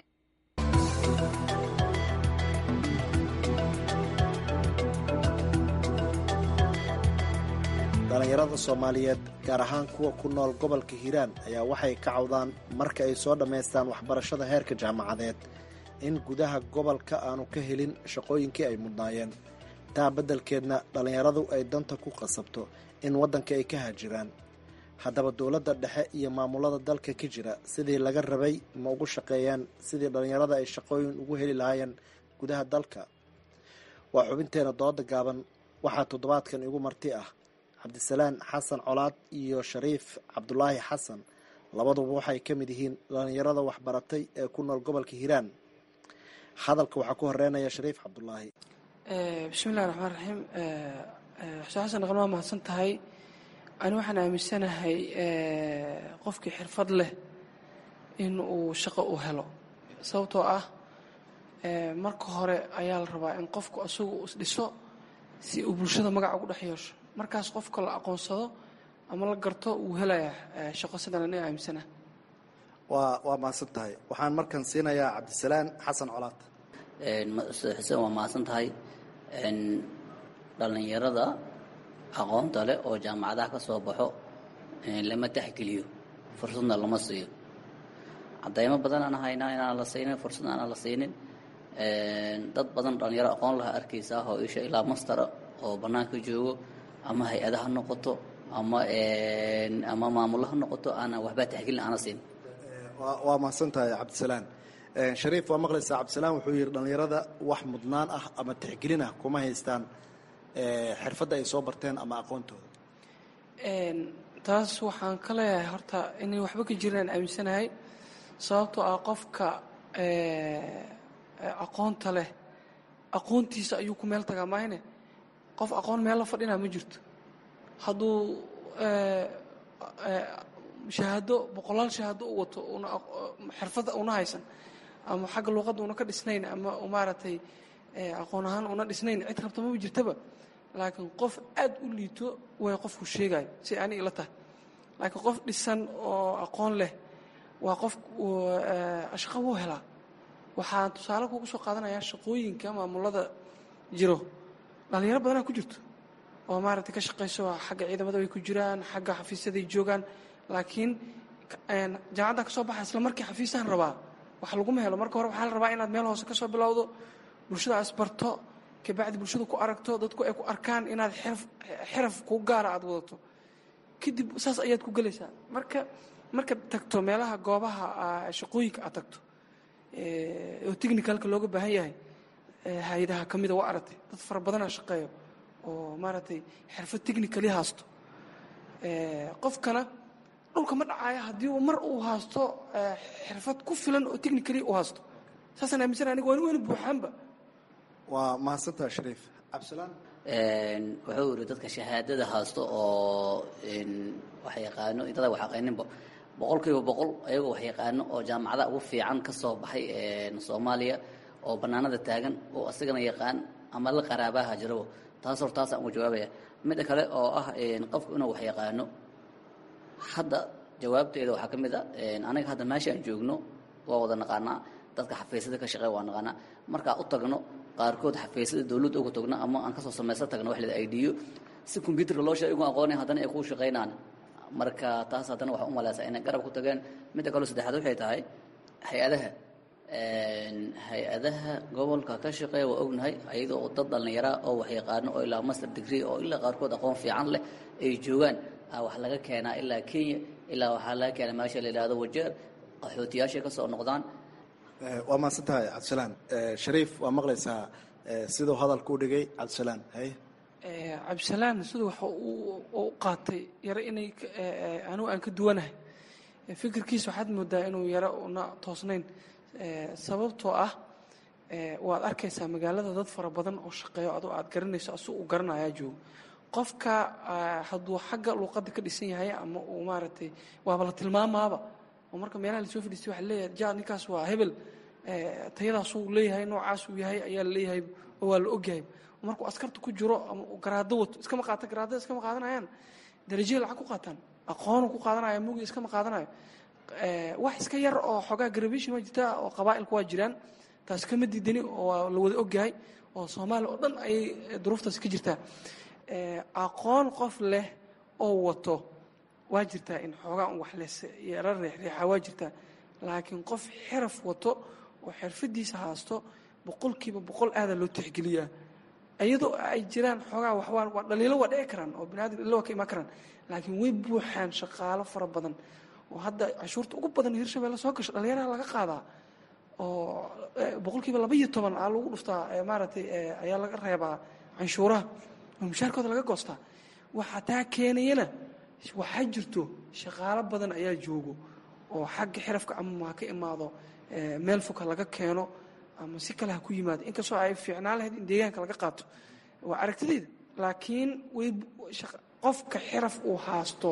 dhallinyarada soomaaliyeed gaar ahaan kuwa ku nool gobolka hiiraan ayaa waxay ka cawdaan marka ay soo dhammaystaan waxbarashada heerka jaamacadeed in gudaha gobolka aanu ka helin shaqooyinkii ay mudnaayeen taa beddelkeedna dhallinyaradu ay danta ku qasabto in waddanka ay ka haajiraan haddaba dowladda dhexe iyo maamulada dalka ka jira sidii laga rabay ma ugu shaqeeyaan sidii dhallinyarada ay shaqooyin ugu heli lahaayeen gudaha dalka waa xubinteena dooda gaaban waxaa toddobaadkan igu marti ah cabdisalaan xasan colaad iyo shariif cabdulaahi xasan labaduba waxay ka mid yihiin dhallinyarada waxbaratay ee ku nool gobolka hiiraan hadalka waxaa ku horeynaya shariif cabdulaahi bismillahi raxmaan raxiim xuseen xasan dhaqan waa mahadsan tahay ani waxaan aaminsanahay qofkii xirfad leh in uu shaqo u helo sababtoo ah marka hore ayaa la rabaa in qofku isagu isdhiso si uu bulshada magaca ugu dhex yeesho markaas qofka la aqoonsado ama la garto wuu helayaa shaqo sidan aniga aaminsana waa waa mahadsan tahay waxaan markan siinayaa cabdisalaan xasan colaad xuseen waa mahadsan tahay dhallinyarada aqoonta leh oo jaamacadaha ka soo baxo lama taxgeliyo fursadna lama siiyo cadaymo badan aan haynaa inaan la siinin fursad aanan la siinin dad badan dhallinyaro aqoon laha arkaysaa oo isha ilaa mastara oo bannaanka joogo ama hay-ada ha noqoto ama ama maamulo ha noqoto aanan waxbaa taxgelin aana siin waa mahadsan tahay cabdisalaan shariif waa maqlaysaa cabdisalaan wuxuu yidhi dhallinyarada wax mudnaan ah ama tixgelin ah kuma haystaan xirfadda ay soo barteen ama aqoontooda taas waxaan ka leeyahay horta inay waxba ka jiraan aaminsanahay sababtoo ah qofka aqoonta leh aqoontiisa ayuu ku meel tagaa maahne qof aqoon meel la fadhinaa ma jirto hadduu shahaado boqolaal shahaado u wato una xirfada una haysan ama xagga luuqadda una ka dhisnayn ama maaragtay aqoon ahaan una dhisnayn cid rabta maba jirtaba laakiin qof aad u liito way qofku sheegayo si ani ila tahay laakiin qof dhisan oo aqoon leh waa qof shaqo wuu helaa waxaan tusaale kugu soo qaadanayaa shaqooyinka maamulada jiro dhalinyaro badanaa ku jirto oo maaragtay ka shaqayso xagga ciidamada way ku jiraan xagga xafiisyaday joogaan laakiin jaamacaddan ka soo baxa isla markii xafiisaan rabaa wax laguma helo marka hore waxaa la rabaa inaad meel hoose ka soo bilowdo bulshada asbarto kabacdi bulshada ku aragto dadku ay ku arkaan inaad xiraf xiraf ku gaara aad wadato kadib saas ayaad ku gelaysaa marka markaad tagto meelaha goobaha shaqooyinka aad tagto oo technicalka looga baahan yahay hay-adaha ka mida waa aragtay dad fara badanaa shaqeeyo oo maaragtay xirfad technicali haasto qofkana dhulka ma dhacaayo haddii uu mar uu haasto xirfad ku filan oo technicali uu haasto saasaan aaminsan aniga waan weyna buuxaanba waa mahadsantaha shariif cabdisalaan wuxuu yidhi dadka shahaadada haasto oo wax yaqaano dada wax aqayninba boqol kiiba boqol ayagoo wax yaqaano oo jaamacada ugu fiican ka soo baxay soomaaliya oo bannaanada taagan oo asagana yaqaan ama la qaraabaha jirabo taas hor taasaan uga jawaabaya midda kale oo ah qofku inuu wax yaqaano hadda jawaabteeda waxaa ka mid a aniga hadda meeshaan joogno waa wada naqaanaa dadka xafiisyada ka shaqeeya waa naqaanaa markaa u tagno qaarkood xafiisyada dawladda uga tagno ama aan kasoo samaysan tagno wax lada idiyo si combyuutarka loo sheega igu aqoonay haddana ay kuu shaqaynaan marka taas haddana waxaa u malaysaa inay garab ku tageen midda kaleo saddexaad waxay tahay hay-adaha hay-adaha gobolka ka shaqeeya waa ognahay ayada oo dad dhallinyara oo wax yaqaano oo ilaa master degree oo ilaa qaarkood aqoon fiican leh ay joogaan wax laga keenaa ilaa kenya ilaa waxaa laga keenaa meesha la yidhahdo wajeer qaxootiyaashay ka soo noqdaan waa mahadsan tahay cabdisalaan shariif waa maqlaysaa siduu hadalka u dhigay cabdisalaan haye cabdisalaan siduu waxa u qaatay yaro inay anigu aan ka duwanahay fikirkiisa waxaad moodaa inuu yaro una toosnayn sababtoo ah waad arkaysaa magaalada dad fara badan oo shaqeeyo adoo aad garanayso asuu u garanayaa joogo qofka hadduu xagga luuqadda ka dhisan yahay ama uu maaragtay waaba la tilmaamaaba oo marka meelaha lasoo fadhiistay waxa leeyahay ja ninkaas waa hebel tayadaasuu leeyahay noocaas uu yahay ayaa la leeyahay oo waa la ogyahay markuu askarta ku jiro ama uu garaado wato iskama qaata garaadada iskama qaadanayaan darajada lacag ku qaataan aqoonu ku qaadanaya mugi iskama qaadanayo wax iska yar oo xoogaa garabishin waa jirtaa oo qabaa'ilku waa jiraan taas kama diidani oo waa la wada ogyahay oo soomaaliya oo dhan ayay duruuftaasi ka jirtaa aqoon qof leh oo wato waa jirtaa in xoogaa un wax lesla reexreexa waa jirtaa laakiin qof xiraf wato oo xirfadiisa haasto boqolkiiba boqol aadaa loo tixgeliyaa iyadoo ay jiraan xoogaa waxwaa waa dhaliilo waa dhici karaan oo biniadam dhaliilo waa ka imaan karaan laakiin way buuxaan shaqaalo fara badan oo hadda cashuurta ugu badan hirshabelle soo gasho dhalinyaraha laga qaadaa oo boqolkiiba laba iyo toban aa lagu dhuftaa maaragtay ayaa laga reebaa canshuuraha oo mushaarkooda laga goostaa waxaa taa keenayana waxaa jirto shaqaalo badan ayaa joogo oo xagga xirafka ama ha ka imaado meel fog ha laga keeno ama si kale ha ku yimaado inkastoo ay fiicnaan lahayd in deegaanka laga qaato waa aragtidayda laakiin way qofka xiraf uu haasto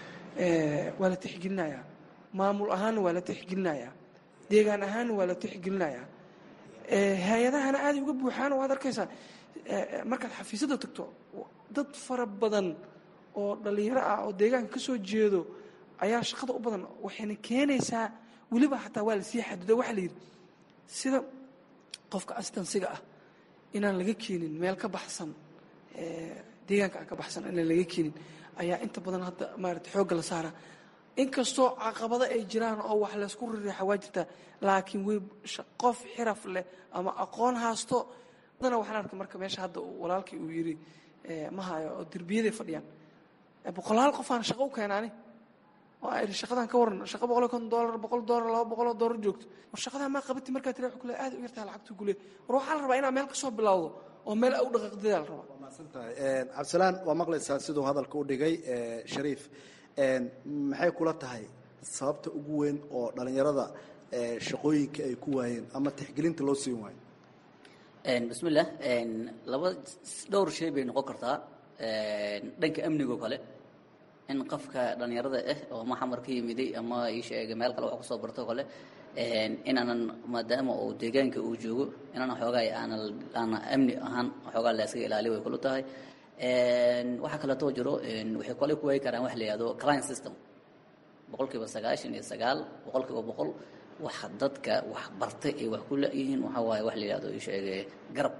waa la tixgelinayaa maamul ahaanna waa la tixgelinayaa deegaan ahaanna waa la tixgelinayaa hay-adahana aaday uga buuxaan waad arkaysaa markaad xafiisyada tagto dad fara badan oo dhallinyaro ah oo deegaanka ka soo jeedo ayaa shaqada u badan waxayna keenaysaa weliba xataa waa lasii xaduda waxaa la yidhi sida qofka astansiga ah inaan laga keenin meel ka baxsan deegaanka aan ka baxsan inaan laga keenin ayaa inta badan hadda maarata xoogga la saaraa inkastoo caqabado ay jiraan oo wax laysku rireexa waa jirtaa laakiin way qof xiraf leh ama aqoon haasto adana waxaan arkay marka meesha hadda walaalkii uu yidhi ma hayo oo derbiyaday fadhiyaan boqolaal qofaan shaqo u keenaani oo ay shaqadan ka waran shaqa boqol iyo konton doolar boqol doolar laba boqoloo doolar joogto war shaqadan maa qabati markaa tira kule aad u yartaa lacagtu kule war waxaa la rabaa inaad meel ka soo bilowdo oo meel u dhaqaaqdeeda la rabaa cabdisalaan waa maqlaysaa siduu hadalka u dhigay shariif maxay kula tahay sababta ugu weyn oo dhalinyarada shaqooyinka ay ku waayeen ama tixgelinta loo siin waayo bismillah laba dhowr shay bay noqon kartaa dhanka amnigo kale in qofka dhalinyarada ah oo ama xamar ka yimiday ama isheega meel kale wax kusoo barto kale inaanan maadaama uu deegaanka uu joogo inaanan xoogaa aanan aanan amni ahaan xoogaa la iskaga ilaaliyo way kula tahay waxaa kaleetoo jiro waxay kole ku waayi karaan wax la yihahdo client system boqol kiiba sagaashan iyo sagaal boqol kiiba boqol waxa dadka wax bartay ay wax ku la-yihiin waxaa waaye wax la yihahdo isheege garab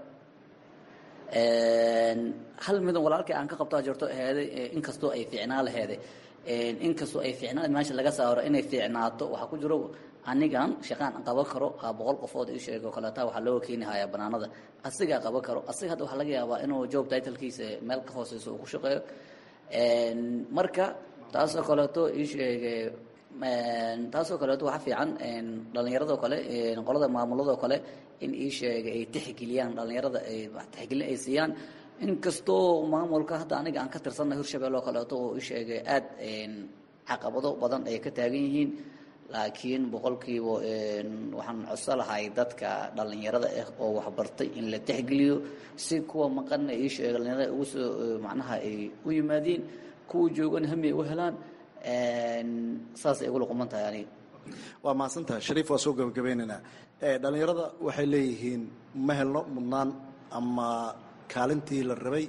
hal midan walaalkii aan ka qabtaa jirto aheeday inkastoo ay fiicnaa laheeday inkastoo ay fiicnaa meesha laga saaro inay fiicnaato waxaa ku jiro anigan shaqaan qaban karo aa boqol qofood ii sheego kaleeta waxaa looga keeni hayaa banaanada asigaa qaban karo asiga hadda waxaa laga yaabaa inuu job titlkiisa meel ka hooseyso uu ku shaqeeyo marka taasoo kaleeto ii sheege taasoo kaleeto waxaa fiican dhallinyaradoo kale qolada maamuladoo kale in ii sheega ay tixgeliyaan dhallinyarada ay tixgelin ay siiyaan inkastoo maamulka hadda aniga aan ka tirsanna hirshabelle oo kaleeto oo ii sheegay aad caqabado badan ay ka taagan yihiin laakiin boqolkiiba waxaan codso lahay dadka dhallinyarada ah oo waxbartay in la tixgeliyo si kuwa maqanna ii sheega dhallinyarada ugu soo macnaha ay u yimaadiin kuwa joogan hami ay u helaan saasay igula quman tahay aniga waa mahadsantaha shariif waa soo gabagabeynaynaa dhalinyarada waxay leeyihiin ma helno mudnaan ama kaalintii la rabay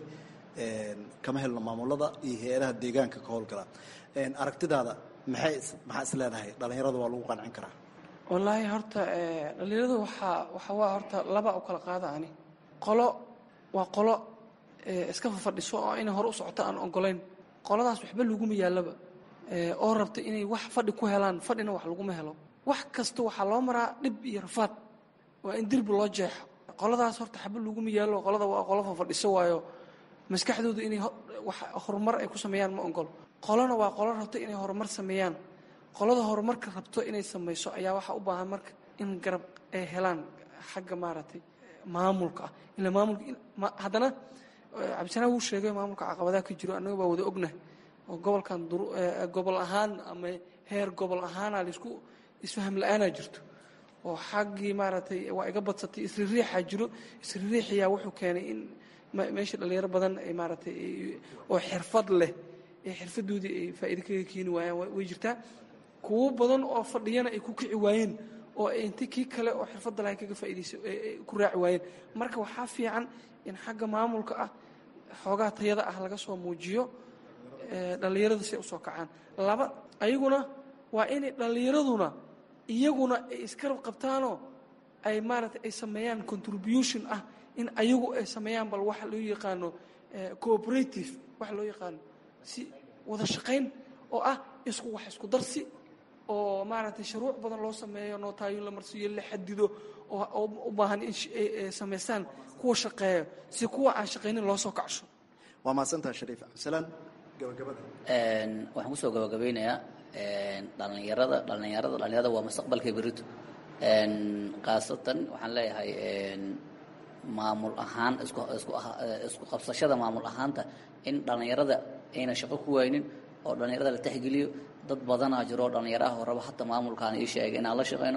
kama helno maamulada iyo hay-adaha deegaanka ka howlgala aragtidaada maxay maxaa is leedahay dhalinyarada waa lagu qancin karaa wallaahi horta dhalinyaradu waxaa waxa waa horta laba u kala qaada ani qolo waa qolo iska fafadhiso oo inay hore u socoto aan ogolayn qoladaas waxba laguma yaallaba oo rabta inay wax fadhi ku helaan fadhina wax laguma helo wax kasta waxaa loo maraa dhib iyo rafaad waa in dirbi loo jeexo qoladaas horta xaba laguma yaallo qolada waa qolo fafadhiso waayo maskaxdooda inay wax horumar ay ku sameeyaan ma ogolo qolona waa qolo rabto inay horumar sameeyaan qolada horumarka rabto inay samayso ayaa waxaa u baahan marka in garab ay helaan xagga maaragtay maamulka ah ila maamulka haddana cabdisanaa wuu sheegay maamulka caqabadaha ka jiro annaga baa wada ognahay oo gobolkan gobol ahaan ama heer gobol ahaana laisku isfaham la-aanaa jirto oo xaggii maaragtay waa iga badsatay isririixaa jiro isririixiyaa wuxuu keenay in meesha dhalinyaro badan ay maaragtay oo xirfad leh ee xirfadoodii ay faa'iido kaga keeni waayaan way jirtaa kuwo badan oo fadhiyana ay ku kici waayeen oo inti kii kale oo xirfadda lahay kaga faa'iidaysa ku raaci waayeen marka waxaa fiican in xagga maamulka ah xoogaa tayada ah laga soo muujiyo dhallinyarada si ay usoo kacaan laba ayaguna waa inay dhallinyaraduna iyaguna ay iskarab qabtaanoo ay maaragtay ay sameeyaan contribution ah in ayagu ay sameeyaan bal waxa loo yaqaano cooperative waxa loo yaqaano si wada shaqayn oo ah isku wax isku darsi oo maaragtay shuruuc badan loo sameeyo nootaayo la marsiiyo la xadido oo u baahan in ay samaystaan kuwa shaqeeyo si kuwa aan shaqaynin loo soo kacsho waa mahadsantaha shariif cabdisalaan gabagabada waxaan kusoo gabagabeynayaa dhallinyarada dhallinyarada dhallinyarada waa mustaqbalka berito khaasatan waxaan leeyahay maamul ahaan isku isku isku qabsashada maamul ahaanta in dhallinyarada ayna shaqo ku waynin oo dhallinyarada la tixgeliyo dad badanaa jiro dhallinyaraha horeba hata maamulkaan ii sheegay inaan la shaqeyno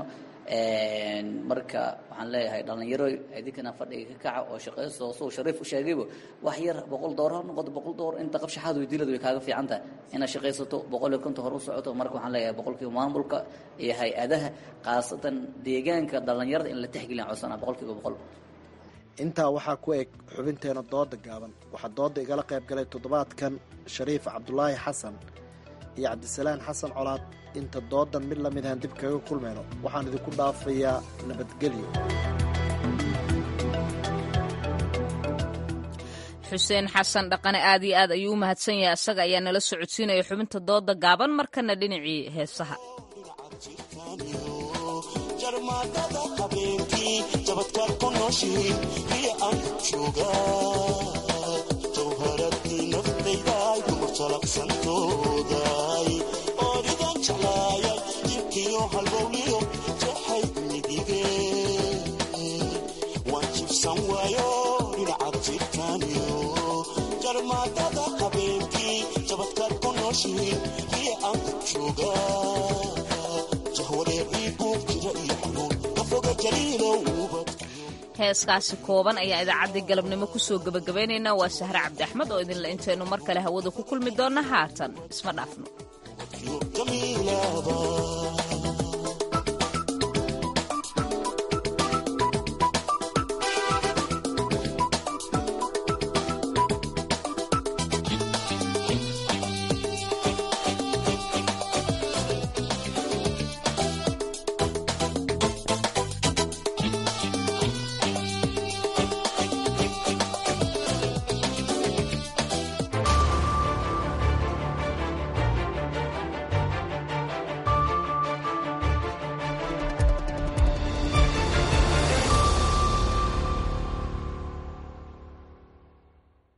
marka waxaan leeyahay dhallinyaro idinkana fadhiga ka kaca oo shaqeyso suu shariif u sheegayba wax yar boqol door ha noqoto boqol door inta qabshaxaad weydiilada way kaaga fiican tahay inaad shaqaysato boqol iyo konton hor u socoto marka waxaan leeyahay boqolkiiba maamulka iyo hay-adaha khaasatan deegaanka dhallinyarada in la tixgeliyan codsanaa boqolkiiba boqol intaa waxaa ku eg xubinteena dooda gaaban waxaa dooda igala qayb galay toddobaadkan shariif cabdulaahi xasan iyo cabdisalaan xasan colaad inta doodan mid la midahan dib kaga kulmayno waxaan idinku dhaafayaa nabadgelyo xuseen xasan dhaqane aad iyo aad ayuu u mahadsan yahay asaga ayaa nala socodsiinaya xubinta dooda gaaban markana dhinacii heesaha jarmaadada habeenkii jabadkaan ku nooshiin iyo aan jooga jawharadii naftayday dumar jalaqsantooday oodigan jeclaayay jibkiyo halbowliyo jeexay midige waan jibsan waayo dhinacaad jirtaaniyo jarmaadada habeenkii jabadkaan ku noloshii ii aan joogaa jahwareecii guub jira iyo xanuun kafoga jaliilowba heeskaasi kooban ayaa idaacaddii galabnimo kusoo gebagabaynaynaa waa sahre cabdi axmed oo idinla intaynu mar kale hawada ku kulmi doonna haatan isma dhaafno jamiilaba